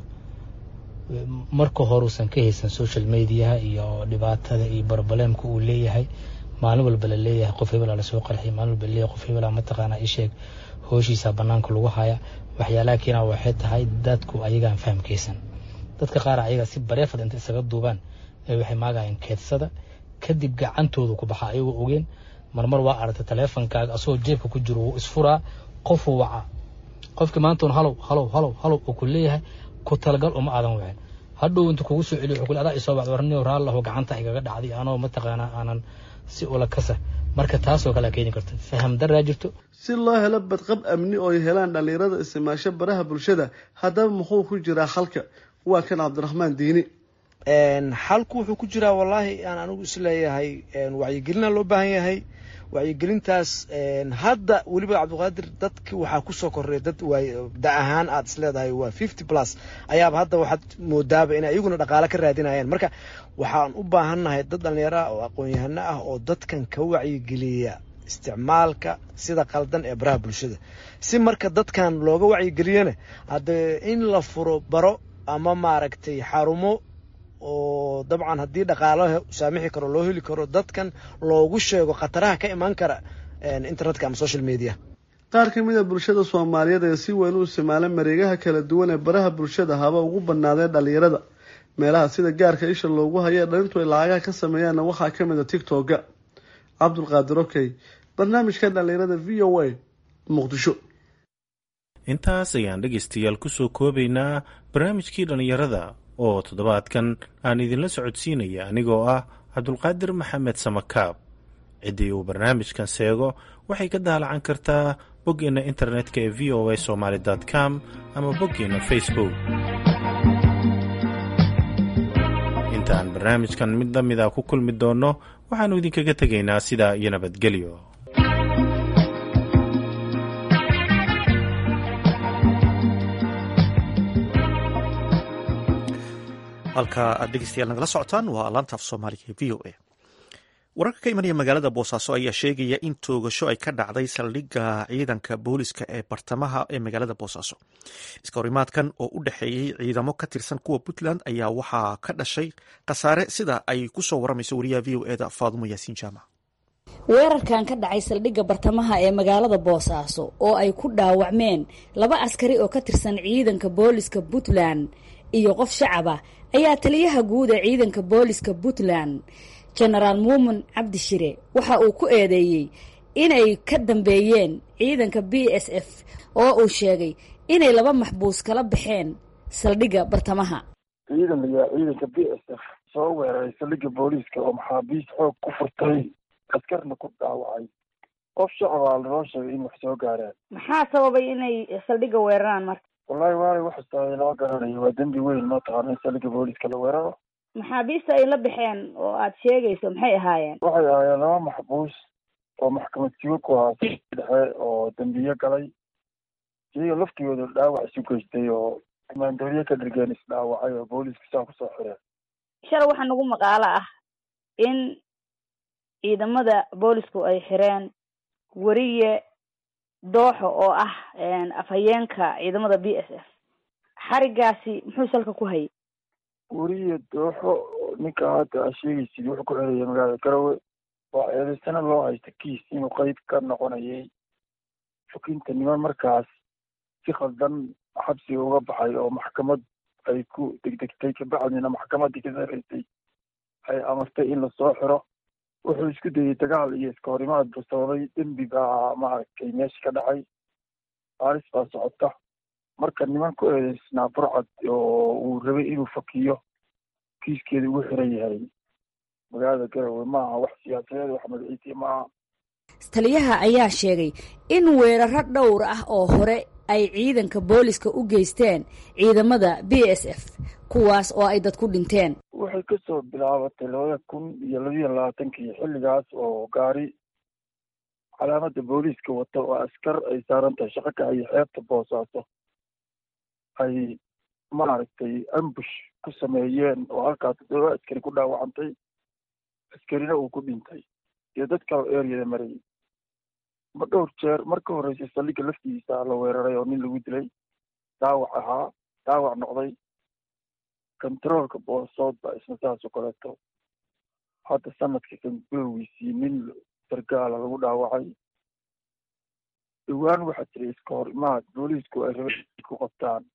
marka horuusan ka haysan social mediaha iyo dhibaatada iyo barobaleemka uu leeyahay maalin walba la leeyahay qof hebelaa lasoo qarxiy maalin walba laleeyahay qof hebelaa mataqaanaa isheeg hooshiisa banaanka lagu haya waxyaalaha keena waxay tahay dadku ayagaan fahamkaysan dadka qaar ayaga si bareefad inta isaga duubaan ee waxay maagayeen keedsada kadib gacantooda ku baxa ayagoo ogeen marmar waa aragtay taleefonkaaga asagoo jeebka ku jiro wuu isfuraa qofuu wacaa qofkii maantoon halow halow halow halow uu ku leeyahay ku talagal uma aadan wicin hadhow inta kugu soo celiyo wuxuu ku adaa isoo bacd warniyo raallahu gacanta igaga dhacday anoo mataqaanaa aanan si ula kasa marka taasoo kale keeni karta faham daraa jirto si loo helo badqab amni oo ay helaan dhalinyarada isticmaasho baraha bulshada haddaba muxuu ku jiraa xalka waa kan cabdiraxmaan diini xalku wuxuu ku jiraa wallaahi aan anigu isleeyahay wacyigelina loo baahan yahay wacyigelintaas hadda weliba cabdiqaadir dadki waxaa kusoo korreya dad da ahaan aad isleedahay waa fifty plus ayaaba hadda waxaad moodaaba inay iyaguna dhaqaale ka raadinayaan marka waxaan u baahannahay dad dhallinyaro ah oo aqoon-yahano ah oo dadkan ka wacyigeliya isticmaalka sida qaldan ee baraha bulshada si marka dadkan looga wacyigeliyana haddee in la furo baro ama maaragtay xarumo oo dabcan haddii dhaqaalo saamixi karo loo heli karo dadkan loogu sheego khataraha ka imaan kara internetka ama social media qaar ka mid a bulshada soomaaliyeed ee si weyn u isticmaala mareegaha kala duwan ee baraha bulshada haba ugu badnaadeen dhalinyarada meelaha sida gaarka isha loogu hayo dhalintu ay lacagaha ka sameeyaanna waxaa ka mid a tictoga cabdulqaadir okey barnaamijka dhalinyarada v o a muqdisho intaas ayaan dhegaystayaal kusoo koobaynaa barnaamijkii dhallinyarada oo toddobaadkan aan idinla socodsiinaya anigoo ah cabdulqaadir maxamed samakaab ciddii uu barnaamijkan seego waxay ka daalacan kartaa boggeenna internetka ee v o a somaali com ama boggeenna facebook intaan barnaamijkan mid la mida ku kulmi doonno waxaannu idinkaga tegaynaa sidaa iyo nabadgelyo halka aad dhegeystayaal nagala socotaan waa laantaaf soomaaliga ee v o a wararka ka imanaya magaalada boosaaso ayaa sheegaya in toogasho ay ka dhacday saldhigga ciidanka booliska ee bartamaha ee magaalada boosaaso iska horimaadkan oo u dhexeeyey ciidamo ka tirsan kuwa puntland ayaa waxaa ka dhashay khasaare sida ay kusoo waramayso wariyaha v o eda faadumo yaasiin jaamac weerarkan ka dhacay saldhigga bartamaha ee magaalada boosaaso oo ay ku dhaawacmeen laba askari oo ka tirsan ciidanka booliska puntland iyo qof shacaba ayaa taliyaha guud ee ciidanka booliska puntland jenaraal muumin cabdishire waxa uu ku eedeeyey inay ka dambeeyeen ciidanka b s f oo uu sheegay inay laba maxbuus kala baxeen saldhigga bartamaha ciidan la yidhaha ciidanka b s f soo weeraray saldhigga booliiska oo maxaabiist xoog ku furtay askarna ku dhaawacay qof shacabaa lanoo sheegay in wax soo gaaraan maxaa sababay inay saldhigga weeraraan marka wallahi waalay waxastaay lama garanayo waa dembi weyn ma taqaana in saldhigga booliiska la weeraro maxaabiista ay la baxeen oo aad sheegayso maxay ahaayeen waxay ahaayeen laba maxbuus oo maxkamad sigo ku ahaa dhexe oo dembiye galay iyaga laftigooda dhaawac isu geystay oo maandooriye ka dhirgeen isdhaawacay oo booliiska saa kusoo xireen shalay waxaa nagu maqaalo ah in ciidamada boolisku ay xireen weriye dooxo oo ah afhayeenka ciidamada b s f xarigaasi muxuu salka ku hayay weriye dooxo ninka hadda aa sheegaysid wuxuu ku xiraya magaalada garowe waa eedaysana loo haysta kiis inuu qeyb ka noqonayay xukinta niman markaas si khaldan xabsiga uga baxay oo maxkamad ay ku degdegtay kabacdina maxkamaddii ka sareysay ay amartay in lasoo xiro wuxuu isku dayay dagaal iyo iska horimaad buu sababay dembi baa maaragtay meesha ka dhacay baaris baa socota marka niman ku eedeysnaa burcad oo uu rabay inuu fakiyo kiiskeeda ugu xiran yahay magaalada garowe maaha wax siyaasadeed wax magaciisiya maaha taliyaha ayaa sheegay in weeraro dhowr ah oo hore ay ciidanka booliska u geysteen ciidamada b s f kuwaas oo ay dad ku dhinteen waxay kasoo bilaabatay labada kun iyo labiyo labaatankii xilligaas oo gaari calaamada booliiska wata oo askar ay saaran tahay shaqo ka hayo xeebta boosaaso ay maaragtay ambush ku sameeyeen oo halkaas toddoba askari ku dhaawacantay askarina uu ku dhintay iyo dad kale oo eryada marayay ma dhowr jeer marka horreysay saldhigga laftiisa la weeraray oo nin lagu dilay dhaawac ahaa dhaawac noqday controolka boosood baa isna saas oo kaleeto hadda sanadka kan gudowgiisii nin sargaala lagu dhaawacay dhowaan waxaa jiray iska hor imaad booliisku ay rabeen ku qabtaan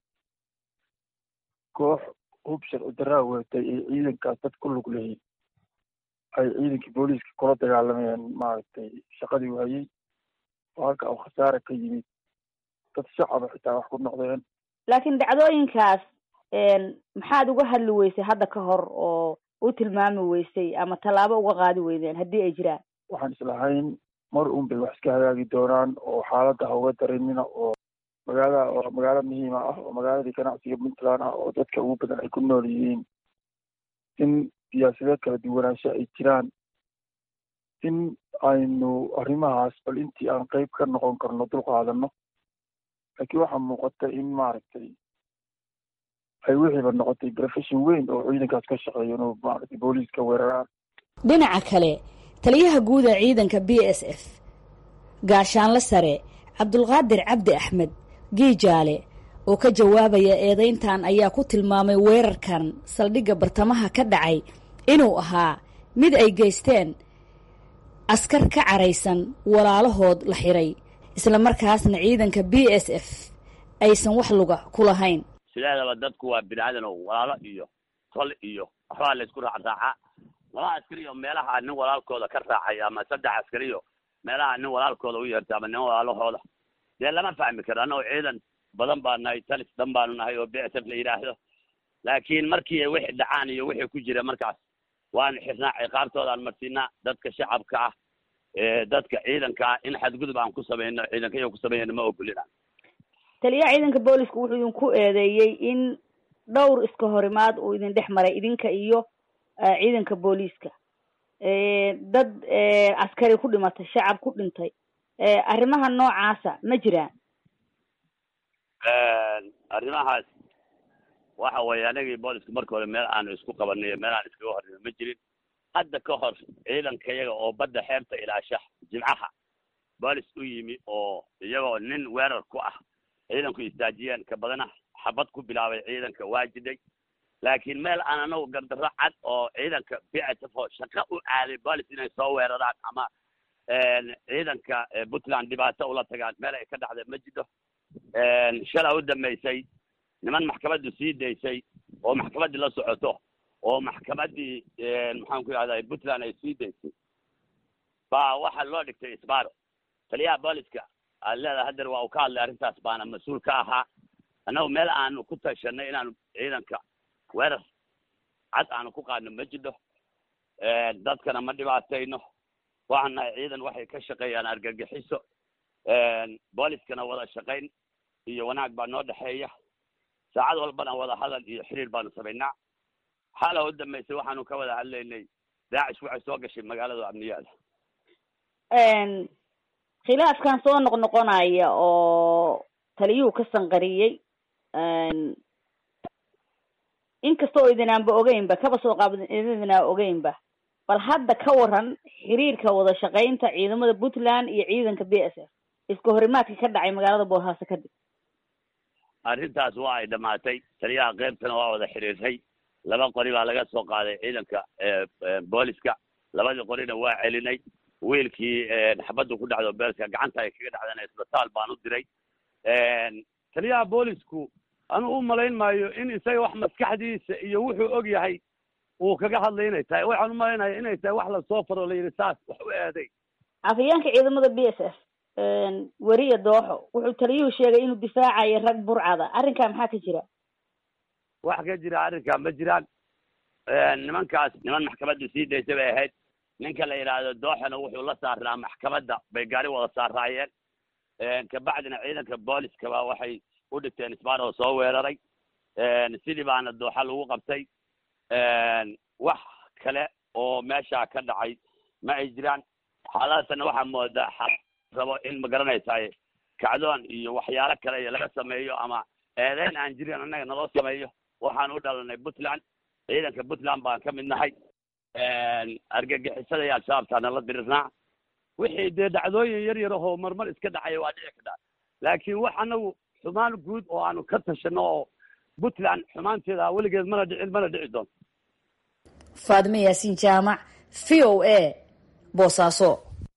koox hub sharci daraa weetay ay ciidankaas dad ku lug lahayd ay ciidankii booliiska kula dagaalamayeen maaragtay shaqadii waayey oo halka uu khasaare ka yimid dad shacaba xitaa wax ku noqdeen laakiin dhacdooyinkaas maxaad uga hadli weysay hadda ka hor oo u tilmaami weysay ama tallaabo uga qaadi weydeen haddii ay jiraan waxaan islahayn mar un bay wax iska hagaagi doonaan oo xaaladda ha uga darinina oo magaalada oo magaalo muhiima ah oo magaaladii ganacsiga puntland ah oo dadka ugu badan ay ku nool yihiin in siyaasadeed kala duwanaansho ay jiraan in aynu arrimahaas bal intii aan qeyb ka noqon karno dul qaadano laakiin waxaa muuqata in maaragtay ay wixiiba noqotay profession weyn oo ciidankaas ka shaqeeyo inuu maaragtay booliiska weeraraan dhinaca kale taliyaha guud ee ciidanka b s f gaashaanle sare cabdulqaadir cabdi axmed giijaale oo ka jawaabaya eedayntan ayaa ku tilmaamay weerarkan saldhigga bartamaha ka dhacay inuu ahaa mid ay geysteen askar ka caraysan walaalahood la xiray isla markaasna ciidanka b s f aysan wax luga ku lahayn sideedaba dadku waa bini aadan oo walaalo iyo tol iyo waxbaa la isku raacraacaa laba askari oo meelaha nin walaalkooda ka raacay ama saddex askariyo meelaha nin walaalkooda u yeertay ama nin walaalahooda dee lama fahmi karo annagoo ciidan badan baa nahay talis dhan baanu nahay oo b s f la yidhaahdo laakiin markii wixii dhacaan iyo wixii ku jira markaas waanu xirnaa ciqaabtoodaan marsiinaa dadka shacabka ah dadka ciidanka ah in xadgudub aan ku samayno ciidanka iyo ku sameeyana ma ogolina taliyaha ciidanka boolisku wuxuu idinku eedeeyey in dhowr iska horimaad uu idin dhex maray idinka iyo ciidanka booliiska dad askari ku dhimatay shacab ku dhintay arrimaha noocaasa ma jiraan arrimahaas waxa weeye anagii booliska marka hore meel aanu isku qabanay meel aan iskaga horrino ma jirin hadda ka hor ciidanka iyaga oo badda xeebta ilaasha jimcaha boolis u yimi oo iyagoo nin weerar ku ah ciidanku istaajiyeen ka badana xabad ku bilaabay ciidanka waa jiday laakiin meel aan anagu gardarro cad oo ciidanka b s f oo shaqo u aaday boolis inay soo weeraraan ama ciidanka puntland dhibaato ula tagaan meel ay ka dhacday ma jiro shalaa u dambaysay niman maxkamaddu sii daysay oo maxkamaddii la socoto oo maxkamaddii maxaan ku yidhahdaa puntland ay sii daysay baa waxaa loo dhigtay isbaaro taliyaha booliska aad leedahay hadeer waa uu ka hadlay arrintaas baana mas-uul ka ahaa annagu meel aanu ku tashanay inaanu ciidanka weerar cad aanu ku qaadno ma jidho dadkana ma dhibaatayno waxaan nahay ciidan waxay ka shaqeeyaan argagixiso booliskana wada shaqayn iyo wanaag baa noo dhexeeya saacad walbana wada hadal iyo xiriir baanu samaynaa xala u dambaysay waxaanu ka wada hadlaynay daacish waxay soo gashay magaalada amniyaada khilaafkan soo noqnoqonaya oo taliyuhu ka sanqariyey inkasta oo idinaanba ogeynba kaba soo qaab idinaa ogeynba bal hadda ka waran xiriirka wada shaqaynta ciidamada puntland iyo ciidanka b s f iska horimaadka ka dhacay magaalada boosaaso kadib arrintaas waa ay dhamaatay taliyaha qeybtana waa wada xiriirtay laba qori baa laga soo qaaday ciidanka booliska labadii qorina waa celinay wiilkii xabaddu ku dhacdo beelka gacanta ay kaga dhacdeen isbitaal baan u diray taliyaha boolisku anu u malayn maayo in isaga wax maskaxdiisa iyo wuxuu og yahay uu kaga hadlay inay tahay waxaan u malaynaya inay tahay wax lasoo faro la yidhi saas wax u eeday afhayeenka ciidamada b s f weriya dooxo wuxuu taliyuhu sheegay inuu difaacayo rag burcada arrinkaa maxaa ka jira wax ka jira arrinkaa ma jiraan nimankaas niman maxkamaddu sii daysay bay ahayd ninka la yidhaahdo dooxona wuxuu la saaraa maxkamadda bay gaari wada saaraayeen kabacdina ciidanka booliskaba waxay u dhigteen isbaar oo soo weeraray sidii baana dooxa lagu qabtay wax kale oo meesha ka dhacay ma ay jiraan xaaladasana waxaa moodaa xal rabo in ma garanaysaay kacdoon iyo waxyaalo kale iyo laga sameeyo ama eedeyn aan jirin annaga naloo sameeyo waxaan u dhalanay puntland ciidanka puntland baan ka mid nahay argagixisada iyo al-shabaabtaa nala dirirnaa wixii dee dhacdooyin yar yar ahoo marmar iska dhacaya waa dhici kartaa laakiin wax anagu xumaan guud oo aanu ka tashano oo puntland xumaanteeda weligeed mana dhicin mana dhici doonto faadime yaasiin jaamac v o a boosaaso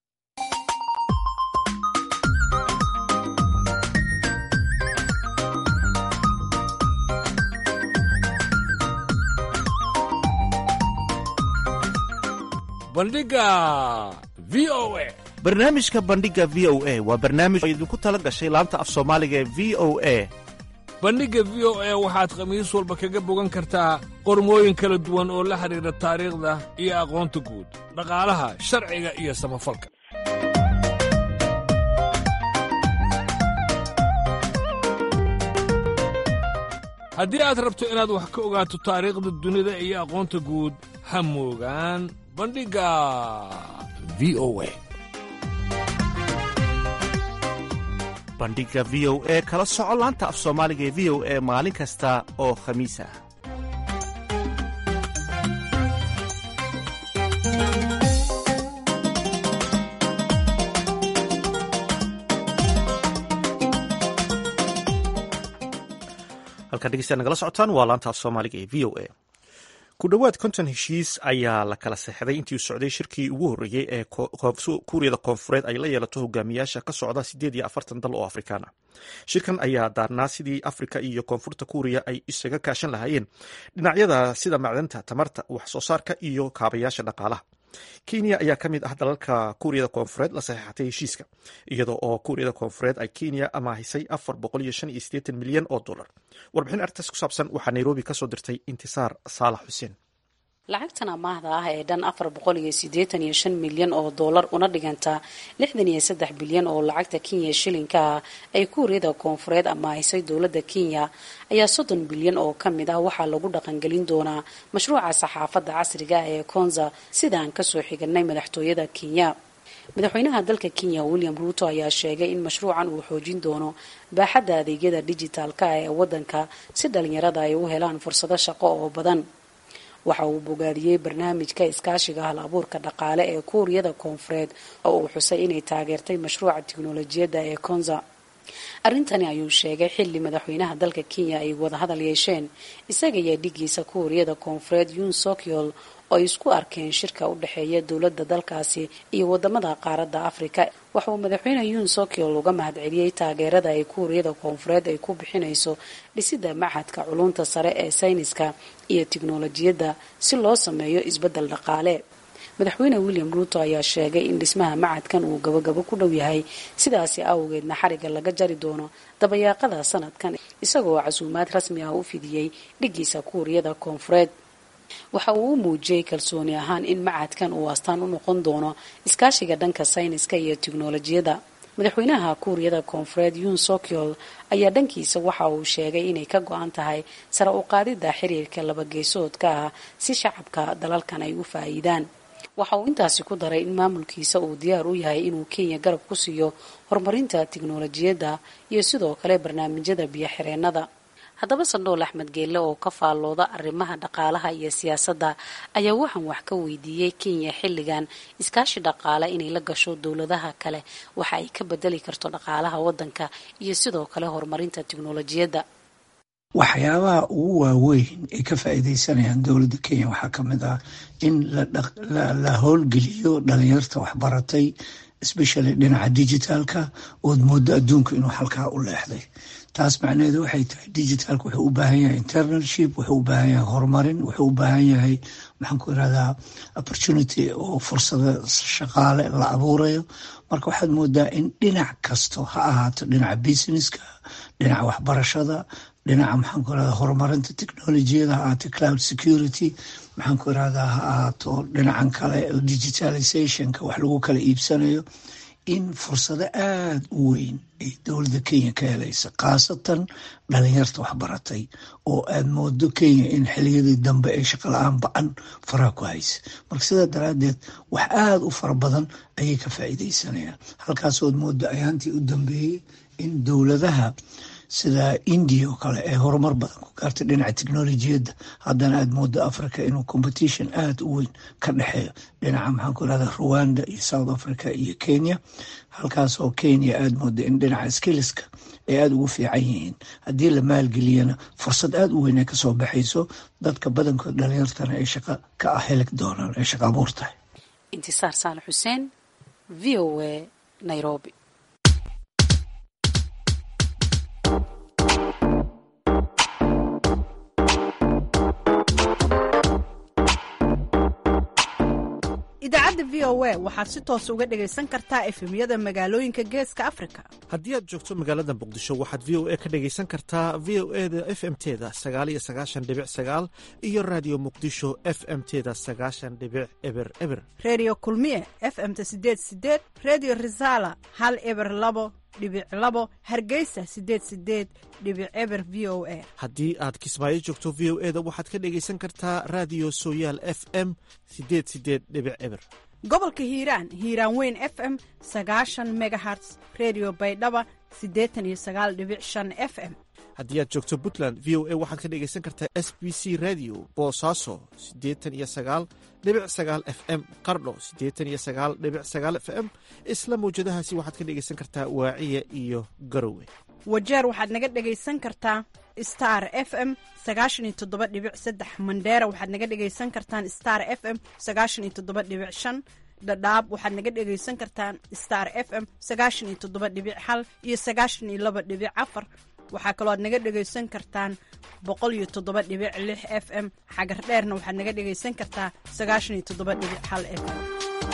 bandhiga v o a barnaamijka bandhiga v o a waa barnaamij oo idinku tala gashay laanta af soomaaliga ee v o a bandhigga v o a waxaad khamiis walba kaga bogan kartaa qormooyin kala duwan oo la xidhiidha taariikhda iyo aqoonta guud dhaqaalaha sharciga iyo samafalka haddii aad rabto inaad wax ka ogaato taariikhda dunida iyo aqoonta guud ha moogaan bandhigga v o a bandhiga v o e kala soco laanta af soomaaliga ee v o e maalin kasta oo khamiis ah halkaa dhegeystaad nagala socotaan waa laanta af soomaaliga ee v o a ku dhowaad konton heshiis ayaa la kala seexday intii u socday shirkii ugu horreeyey ee kuuriyada koonfureed ay la yeelato hogaamiyaasha ka socda siddeed iyo afartan dal oo afrikaan ah shirkan ayaa daarnaa sidii afrika iyo koonfurta kuuriya ay isaga kaashan lahaayeen dhinacyada sida macdanta tamarta wax soo saarka iyo kaabayaasha dhaqaalaha kenya ayaa ka mid ah dalalka kuuriyada koonfureed la saxeexatay heshiiska iyadoo oo kuuriyada koonfureed ay kenya amaahisay afar boqol iyo shan iyo siddeetan milyan oo dollar warbixin arrintaas ku saabsan waxaa nairobi kasoo dirtay intisaar saalax xuseen lacagtan amaahda ah ee dhan afar boqol iyo siddeetan iyo shan milyan oo dollar una dhigantaa lixdan iyo saddex bilyan oo lacagta kenya shilinka ah ay kuuriyada koonfureed amaahisay dowladda kenya ayaa soddon bilyan oo ka mid ah waxaa lagu dhaqangelin doonaa mashruuca saxaafadda casriga ah ee konza sidaan kasoo xiganay madaxtooyada kenya madaxweynaha dalka kenya william ruuto ayaa sheegay in mashruucan uu xoojin doono baaxadda adeegyada dijitaalka ah ee waddanka si dhalinyarada ay u helaan fursado shaqo oo badan waxa uu bogaadiyey barnaamijka iskaashiga hal abuurka dhaqaale ee kuuriyada koonfureed oo uu xusay inay taageertay mashruuca tiknolojiyadda ee konza arrintani ayuu sheegay xilli madaxweynaha dalka kenya ay wadahadal yeesheen isaga iyo dhigiisa kuuriyada koonfureed yun sokyol oo ay isku arkeen shirka u dhexeeya dowladda dalkaasi iyo wadamada qaaradda afrika waxa uu madaxweyne yun sokyol uga mahadceliyey taageerada ay kuuriyada koonfureed ay ku bixinayso dhisidda machadka culunta sare ee sayniska iyo tiknolojiyadda si loo sameeyo isbeddel dhaqaale madaxweyne william ruuto ayaa sheegay in dhismaha macadkan uu gabagabo ku dhow yahay sidaasi awgeedna xariga laga jari doono dabayaaqada sanadkan isagoo casuumaad rasmi ah u fidiyey dhigiisa kuuriyada koonfureed waxa uu u muujiyey kalsooni ahaan in macadkan uu astaan u noqon doono iskaashiga dhanka sayniska iyo tiknolojiyadda madaxweynaha kuuriyada koonfureed yun sokyol ayaa dhankiisa waxa uu sheegay inay ka go-an tahay sare u qaadidda xiriirka labageesoodka ah si shacabka dalalkan ay u faa'iidaan waxa uu intaasi ku daray in maamulkiisa uu diyaar u yahay inuu kenya garab ku siiyo horumarinta tiknolojiyadda iyo sidoo kale barnaamijyada biyo-xireennada haddaba sandhool axmed geelle oo ka faallooda arrimaha dhaqaalaha iyo siyaasadda ayaa waxaan wax ka weydiiyey kenya xilligan iskaashi dhaqaale inay la gasho dowladaha kale waxa ay ka bedeli karto dhaqaalaha waddanka iyo sidoo kale horumarinta tiknolojiyadda waxyaabaha ugu waaweyn ay ka faa'iidaysanayaan dowladda kenya waxaa ka mid ah in la howlgeliyo dhalinyarta waxbaratay especially dhinaca digitaalka ood moodo adduunka inuu halkaa u leexday taas macnaheedu waxay tahay digitalka wuxuu u baahan yahay internalship wuxuu u baahan yahay horumarin wuxuu u baahan yahay maxaan ku irahdaa opportunity oo fursada shaqaale la abuurayo marka waxaad moodaa in dhinac kasto ha ahaato dhinaca businesska dhinaca waxbarashada dhinaca maxaan ku irahdaa horumarinta technolojiyada ha ahaato cloud security maxaan ku irahdaa ha ahaato dhinacan kale digitalizationka wax lagu kala iibsanayo in fursado aada u weyn ay dowladda kenya ka helaysa khaasatan dhalinyarta waxbaratay oo aad moodo kenya in xiliyadii dambe ay shaqala-aan ba-an faraha ku haysa marka sidaa daraaddeed wax aada u fara badan ayay ka faa'iidaysanayaan halkaasood moodo ayaantii u dambeeyey in dowladaha sida india oo kale ee horumar badan ku gaartay dhinaca technolojiyadda haddana aada moodo africa inuu competition aada u weyn ka dhexeeyo dhinaca maxaan ku irahda rwanda iyo south africa iyo kenya halkaas oo kenya aada moodo in dhinaca skiliska ay aada ugu fiican yihiin haddii la maalgeliyana fursad aada u weyn ay kasoo baxayso dadka badankood dhalinyartana ay shaqo ka ah heli doonaan ay shaqo abuur tahay intisaar saalax xuseen v o a nairobi idaacadda v o a waxaad si toos uga dhagaysan kartaa efemyada magaalooyinka geeska afrika haddii aad joogto magaalada muqdisho waxaad v o a ka dhagaysan kartaa v o e da f m teda sagaaliyo sagaashan dhibic sagaal iyo raadiyo muqdisho f m teda sagaashan dhibic eber eber redio kulmiye f m-ta sideed sideed redio resala hal eber labo dhibic labo hargeysa sideed sideed dhibic eber v o a haddii aad kismaayo joogto v o e da waxaad ka dhagaysan kartaa raadiyo sooyaal f m sideed sideed dhibic eber gobolka hiiraan hiiraan weyn f m sagaashan megaherts redio baydhaba siddeetan iyo sagaal dhibic shan f m haddii aad joogto puntland v o a waxaad ka dhagaysan kartaa s b c radio boosaaso siddeetan iyo sagaal dhibic sagaal f m qardho siddeetan iyo sagaal dhibic sagaal f m isla mawjadahaasi waxaad ka dhagaysan kartaa waaciya iyo garowe wajeer waxaad naga dhagaysan kartaa star f m sagaashan iyo toddoba dhibic saddex mandheera waxaad naga dhagaysan kartaan star f m sagaashan iyo toddoba dhibic shan dhadhaab waxaad naga dhagaysan kartaan star f m sagaashan iyo toddoba dhibic hal iyo sagaashan iyo laba dhibic afar waxaa kaloo aad naga dhagaysan kartaan boqol iyo toddoba dhibic lix f m xagar dheerna waxaad naga dhagaysan kartaa sagaashan iyo toddoba dhibic hal f m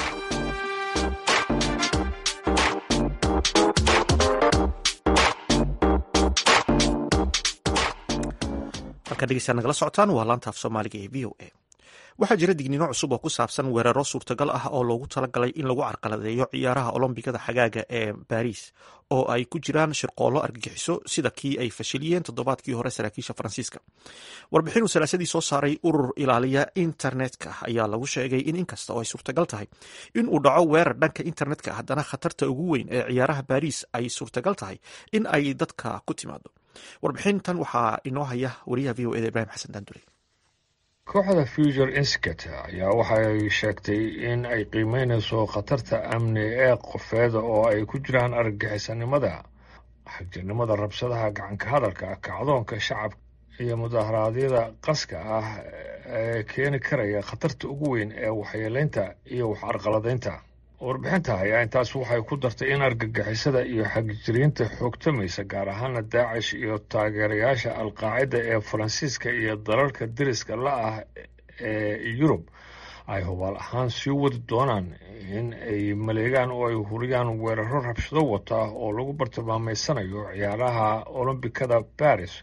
markaa dhegeysaa nagala socotaan waa laanta af soomaaliga ee v o a waxaa jira digniino cusub oo ku saabsan weeraro suurtagal ah oo loogu talagalay in lagu carqaladeeyo ciyaaraha olombikada xagaaga ee baariis oo ay ku jiraan shirqoollo argagixiso sida kii ay fashiliyeen toddobaadkii hore saraakiisha faransiiska warbixinuu salaasadii soo saaray urur ilaaliya internetka ayaa lagu sheegay in inkasta oo ay suurtagal tahay in uu dhaco weerar dhanka internetka haddana khatarta ugu weyn ee ciyaaraha baariis ay suurtagal tahay in ay dadka ku timaado warbixintan waxaa inoo haya wariyaha v o eda ibrahim xasan daandure kooxda future inscat ayaa waxay sheegtay in ay qiimeynayso khatarta amni ee qofeeda oo ay ku jiraan argagixisanimada xagjirnimada rabshadaha gacanka hadalka kacdoonka shacabka iyo mudaharaadyada qaska ah ee keeni karaya khatarta ugu weyn ee waxyeelaynta iyo wax arqaladaynta warbixinta ayaa intaas waxay ku dartay in argagixisada iyo xagjiriinta xoogtamaysa gaar ahaana daacish iyo taageerayaasha alqaacida ee faransiiska iyo dalalka deriska la ah ee yurub ay hubaal ahaan sii wadi doonaan in ay maleegaan oo ay huriyaan weeraro rabshado wata oo lagu bartilmaameysanayo ciyaaraha olombikada baris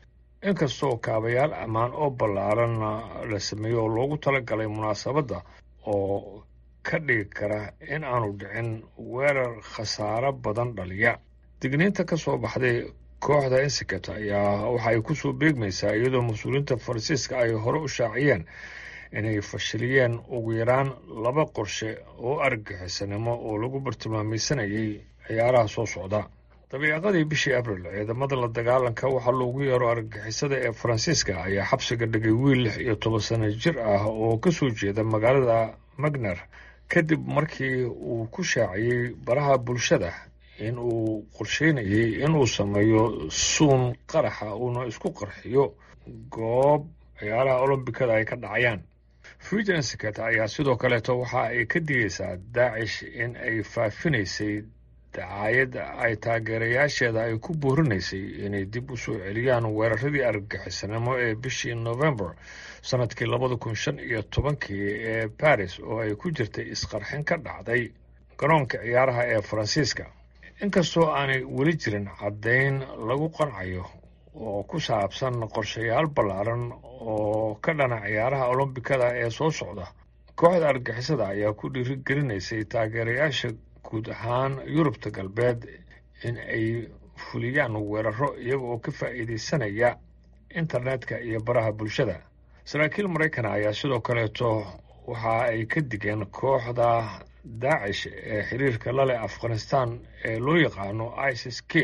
inkastoo kaabayaal ammaan oo ballaaran la sameeyo oo loogu talagalay munaasabadda oo ka dhigi kara in aanu dhicin weerar khasaaro badan dhaliya digniinta ka soo baxday kooxda insikat ayaa waxa ay kusoo beegmaysaa iyadoo mas-uuliyiinta faransiiska ay hore u shaaciyeen inay fashiliyeen ugu yaraan laba qorshe oo argagixisanimo oo lagu bartilmaamaysanayay ciyaaraha soo socda dabiiqadii bishii abril ciidamada la dagaalanka waxaa loogu yeero argagixisada ee faransiiska ayaa xabsiga dhigay wiil lix iyo toban sano jir ah oo ka soo jeeda magaalada magner kadib markii uu ku shaaciyey baraha bulshada in uu qorsheynayay inuu sameeyo suun qaraxa uuna isku qarxiyo goob ciyaaraha olombikada ay ka dhacayaan fugensikat ayaa sidoo kaleeto waxa ay ka digaysaa daacish in ay faafinaysay dacaayad ay taageerayaasheeda ay ku boorinaysay inay dib u soo celiyaan weeraradii argagixisanimo ee bishii novembar sanadkii labada kun shan iyo tobankii ee baris oo ay ku jirtay isqarxin ka dhacday garoonka ciyaaraha ee faransiiska inkastoo aanay weli jirin caddayn lagu qancayo oo ku saabsan qorshayaal ballaaran oo ka dhana ciyaaraha olombikada ee soo socda kooxda argixisada ayaa ku dhiirigelinaysay taageerayaasha guud ahaan yurubta galbeed in ay fuliyaan weeraro iyaga oo ka faa'iidaysanaya internetka iyo baraha bulshada saraakiil maraykan ayaa sidoo kaleeto waxa ay ka digeen kooxda daacish ee xiriirka la leh afghanistan ee loo yaqaano isis k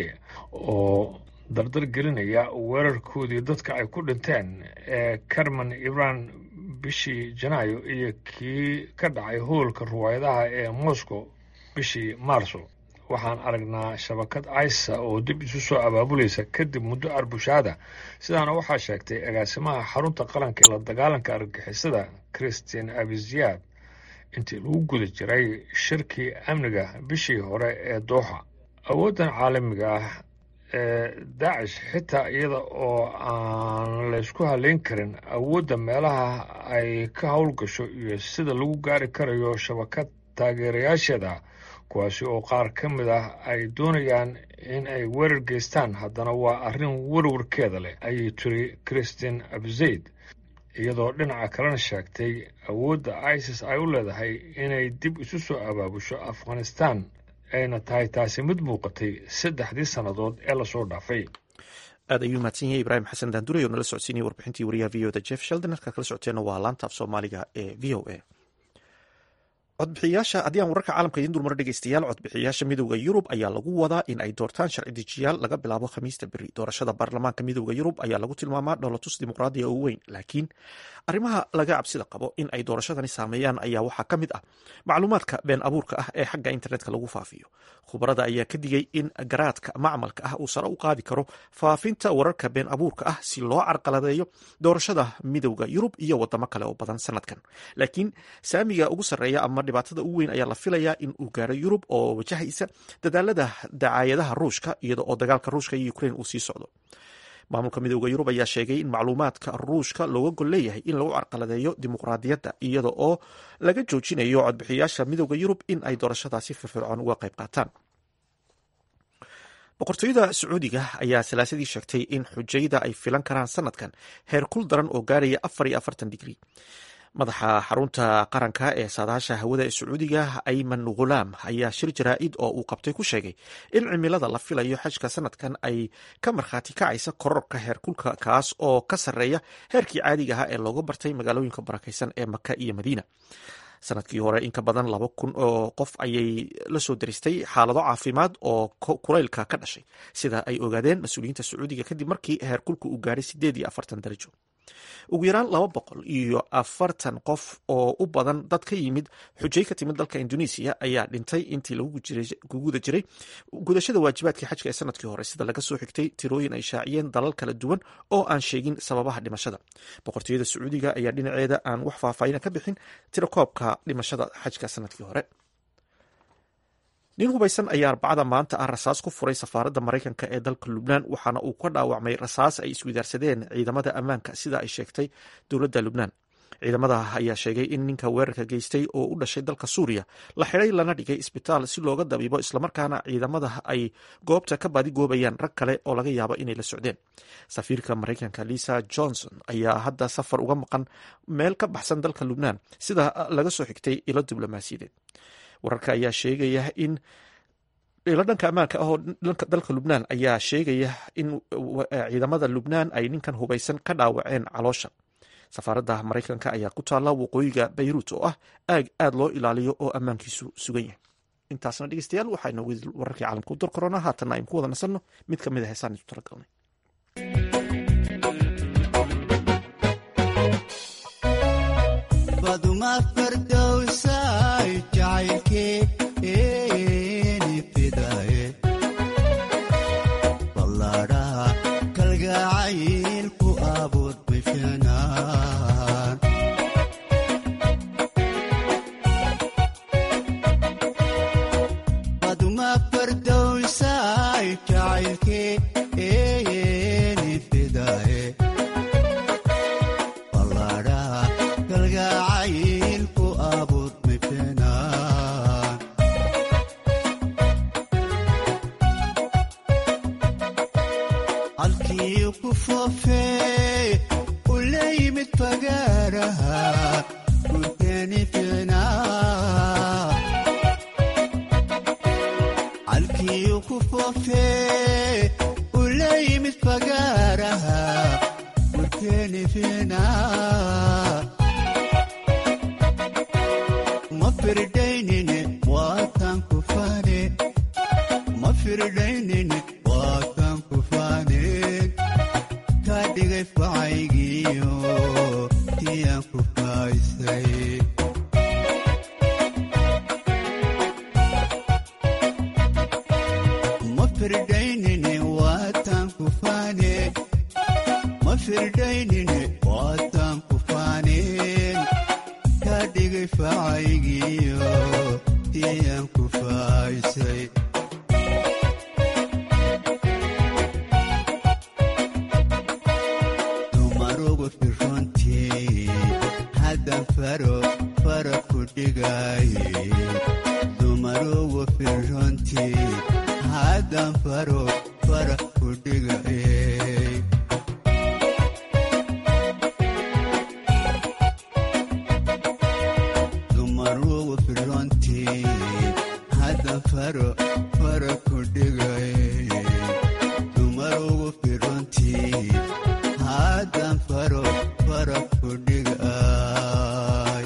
oo dardar gelinaya weerarkoodii dadka ay ku dhinteen ee carmen ibran bishii janaayo iyo kii ka dhacay hoolka ruwaayadaha ee moscow bishii maarso waxaan aragnaa shabakad isa oo dib isu soo abaabulaysa kadib muddo arbushaada sidaana waxaa sheegtay agaasimaha xarunta qaranka ee la dagaalanka argixisada christian abiziyaad intii lagu guda jiray shirkii amniga bishii hore ee dooxa awooddan caalamiga ah ee daacish xitaa iyada oo aan laysku haleyn karin awoodda meelaha ay ka howlgasho iyo sida lagu gaari karayo shabakad taageerayaasheeda kuwaasi oo qaar ka mid ah ay doonayaan in ay weerar geystaan haddana waa arrin warwarkeeda leh ayay tiri christian abzayd iyadoo dhinaca kalena sheegtay awoodda isis ay u leedahay inay dib isu soo abaabusho afghanistan ayna tahay taasi mid muuqatay saddexdii sannadood ee lasoo dhaafay aad ayuu mahadsan yahay ibraahim xasan daandurey oo nala socodsiinaya warbixintii wariyaha v o da jeff sheldon halkaa kala socoteenna waa laanta af soomaaliga ee v o a codbixiyaasha haddii aan wararka caalamka idiin dulmaro dhegeystayaal codbixiyaasha midowda yurub ayaa lagu wadaa in ay doortaan sharci dejiyaal laga bilaabo khamiista beri doorashada baarlamaanka midowda yurub ayaa lagu tilmaamaa dholotus dimuqraadiya oo weyn laakiin arrimaha laga cabsida qabo in ay doorashadani saameeyaan ayaa waxaa ka mid ah macluumaadka been abuurka ah ee xagga internetka lagu faafiyo khubarada ayaa ka digay in garaadka macmalka ah uu sare u qaadi karo faafinta wararka been abuurka ah si loo carqaladeeyo doorashada midowda yurub iyo wadamo kale oo badan sanadkan laakiin saamiga ugu sarreeya ama dhibaatada ugu weyn ayaa la filayaa in uu gaaro yurub oo wajahaysa dadaalada dacaayadaha ruushka iyada oo dagaalka ruushka iyo ukrain uu sii socdo maamulka midowda yurub ayaa sheegay in macluumaadka ruushka looga gol leeyahay in lagu carqaladeeyo dimuqraadiyadda iyada oo laga joojinayo codbixiyaasha midowda yurub in ay doorashadaasi firfircoon uga qayb qaataan boqortooyada sacuudiga ayaa salaasadii sheegtay in xujayda ay filan karaan sanadkan heer kul daran oo gaaraya afar iyo afartan digri madaxa xarunta qaranka ee saadaasha hawada ee sacuudiga ayman khulaam ayaa shir jaraa'id oo uu qabtay ku sheegay in cimilada la filayo xajka sanadkan ay ka markhaati kacaysa kororka heerkulka kaas oo ka sarreeya heerkii caadiga ahaa ee looga bartay magaalooyinka barakaysan ee maka iyo madiina sanadkii hore in ka badan laba kun oo qof ayay la soo daristay xaalado caafimaad oo kulaylka ka dhashay sida ay ogaadeen mas-uuliyiinta sacuudiga kadib markii heerkulka uu gaaray sideed iyo afartan darajo ugu yaraan laba boqol iyo afartan qof oo u badan dad ka yimid xujay ka timid dalka indonesiya ayaa dhintay intii lagu guda jiray gudashada waajibaadkii xajka ee sanadkii hore sida laga soo xigtay tirooyin ay shaaciyeen dalal kala duwan oo aan sheegin sababaha dhimashada boqortooyada sacuudiga ayaa dhinaceeda aan wax faahfaahina ka bixin tirakoobka dhimashada xajka sanadkii hore nin hubaysan ayaa arbacada maanta ah rasaas ku furay safaaradda maraykanka ee dalka lubnaan waxaana uu ka dhaawacmay rasaas ay iswidaarsadeen ciidamada ammaanka sida ay sheegtay dowladda lubnaan ciidamada ayaa sheegay in ninka weerarka geystay oo u dhashay dalka suuriya la xidhay lana dhigay isbitaal si looga dabiibo islamarkaana ciidamada ay goobta ka badigoobayaan rag kale oo laga yaabo inay la socdeen safiirka maraykanka lisa johnson ayaa hadda safar uga maqan meel ka baxsan dalka lubnaan sida laga soo xigtay ilo diblomaasiyadeed wararka ayaa sheegaya in ilo dhanka ammaanka ah oo dalka lubnaan ayaa sheegaya in ciidamada lubnaan ay ninkan hubaysan ka dhaawaceen caloosha safaaradda maraykanka ayaa ku taalla waqooyiga bayruut oo ah aag aad loo ilaaliyo oo ammaankiisu sugan yahay intaasna dhegeystayaal waxaa inoogu wararkii caalamka u dar korona haatanna aynu ku wada nasanno mid ka mid a heesaan isu talagalnay baduma fardowsay jacaylkeeni fidaye ballaadhaha kalgacaylku abuur bishanaan baduma fardowsay jacaylkeeni fidaye ballaadhaha kalgacaylku abuur bishanaan halkii ku foofee u la yimid fagaaraha gurteeni ficnaa halkii ku foofee u la yimid fagaaraha gurteeni ficnaa ma firdaynine waataan ku faane ma firdaynine waataan ku faaneen kaa dhigay facaygiyo tiyaan ku faaysay ma firdaynine waataan ku faane ma firdaynine waataan ku faaneen kaa dhigay facaygiyo tiyaan ku faaysay dumarugu firrontii haddan faro fara ku dhigaaye dumarugu firrontii haddan faro fara ku dhigaye dumarugu firrontii haddan faro fara ku dhigaye dumarugu firrontii haddan faro fara ku dhigay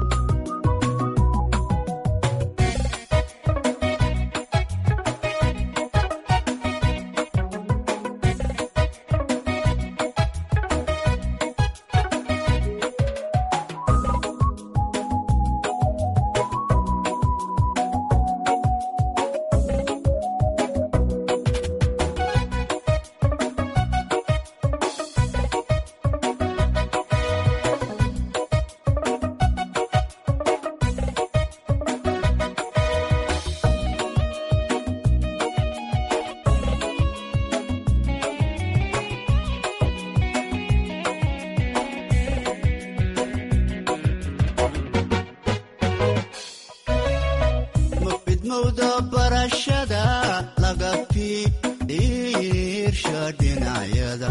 mafidmowda barashada laga fiirsha dhinacyada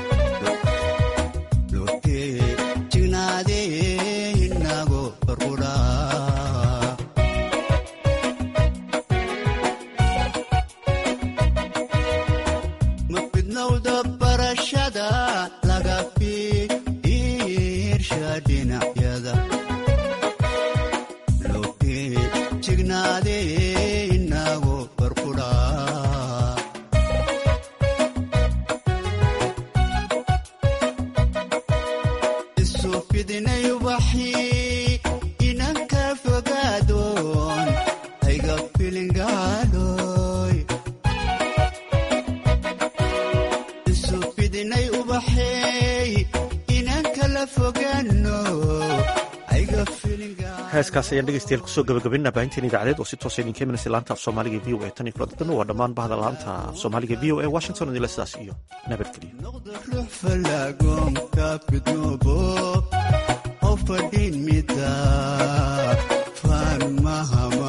lotee jignaadee inago barqudhaa mafidmowda barashada laga fiirsha dhinacyada lotee jignaadee inago barqudhaa isu fidinay ubaxii inan ka fogaadoon hayga filingaadhoy isu fidinay ubaxey inan kala fogaano hayga heeskaas ayaan dhegeystayaal kusoo gabagabinaa baahinteen idaacadeed oo si toosa idinka imanaysa laanta af soomaaliga v o a tan iyo kulanti dambe waa dhammaan bahda laanta af soomaaliga v o a washington idinle sidaas iyo nabadgelyo ruux falaagoonka fidnoobo fadhin mida faan maha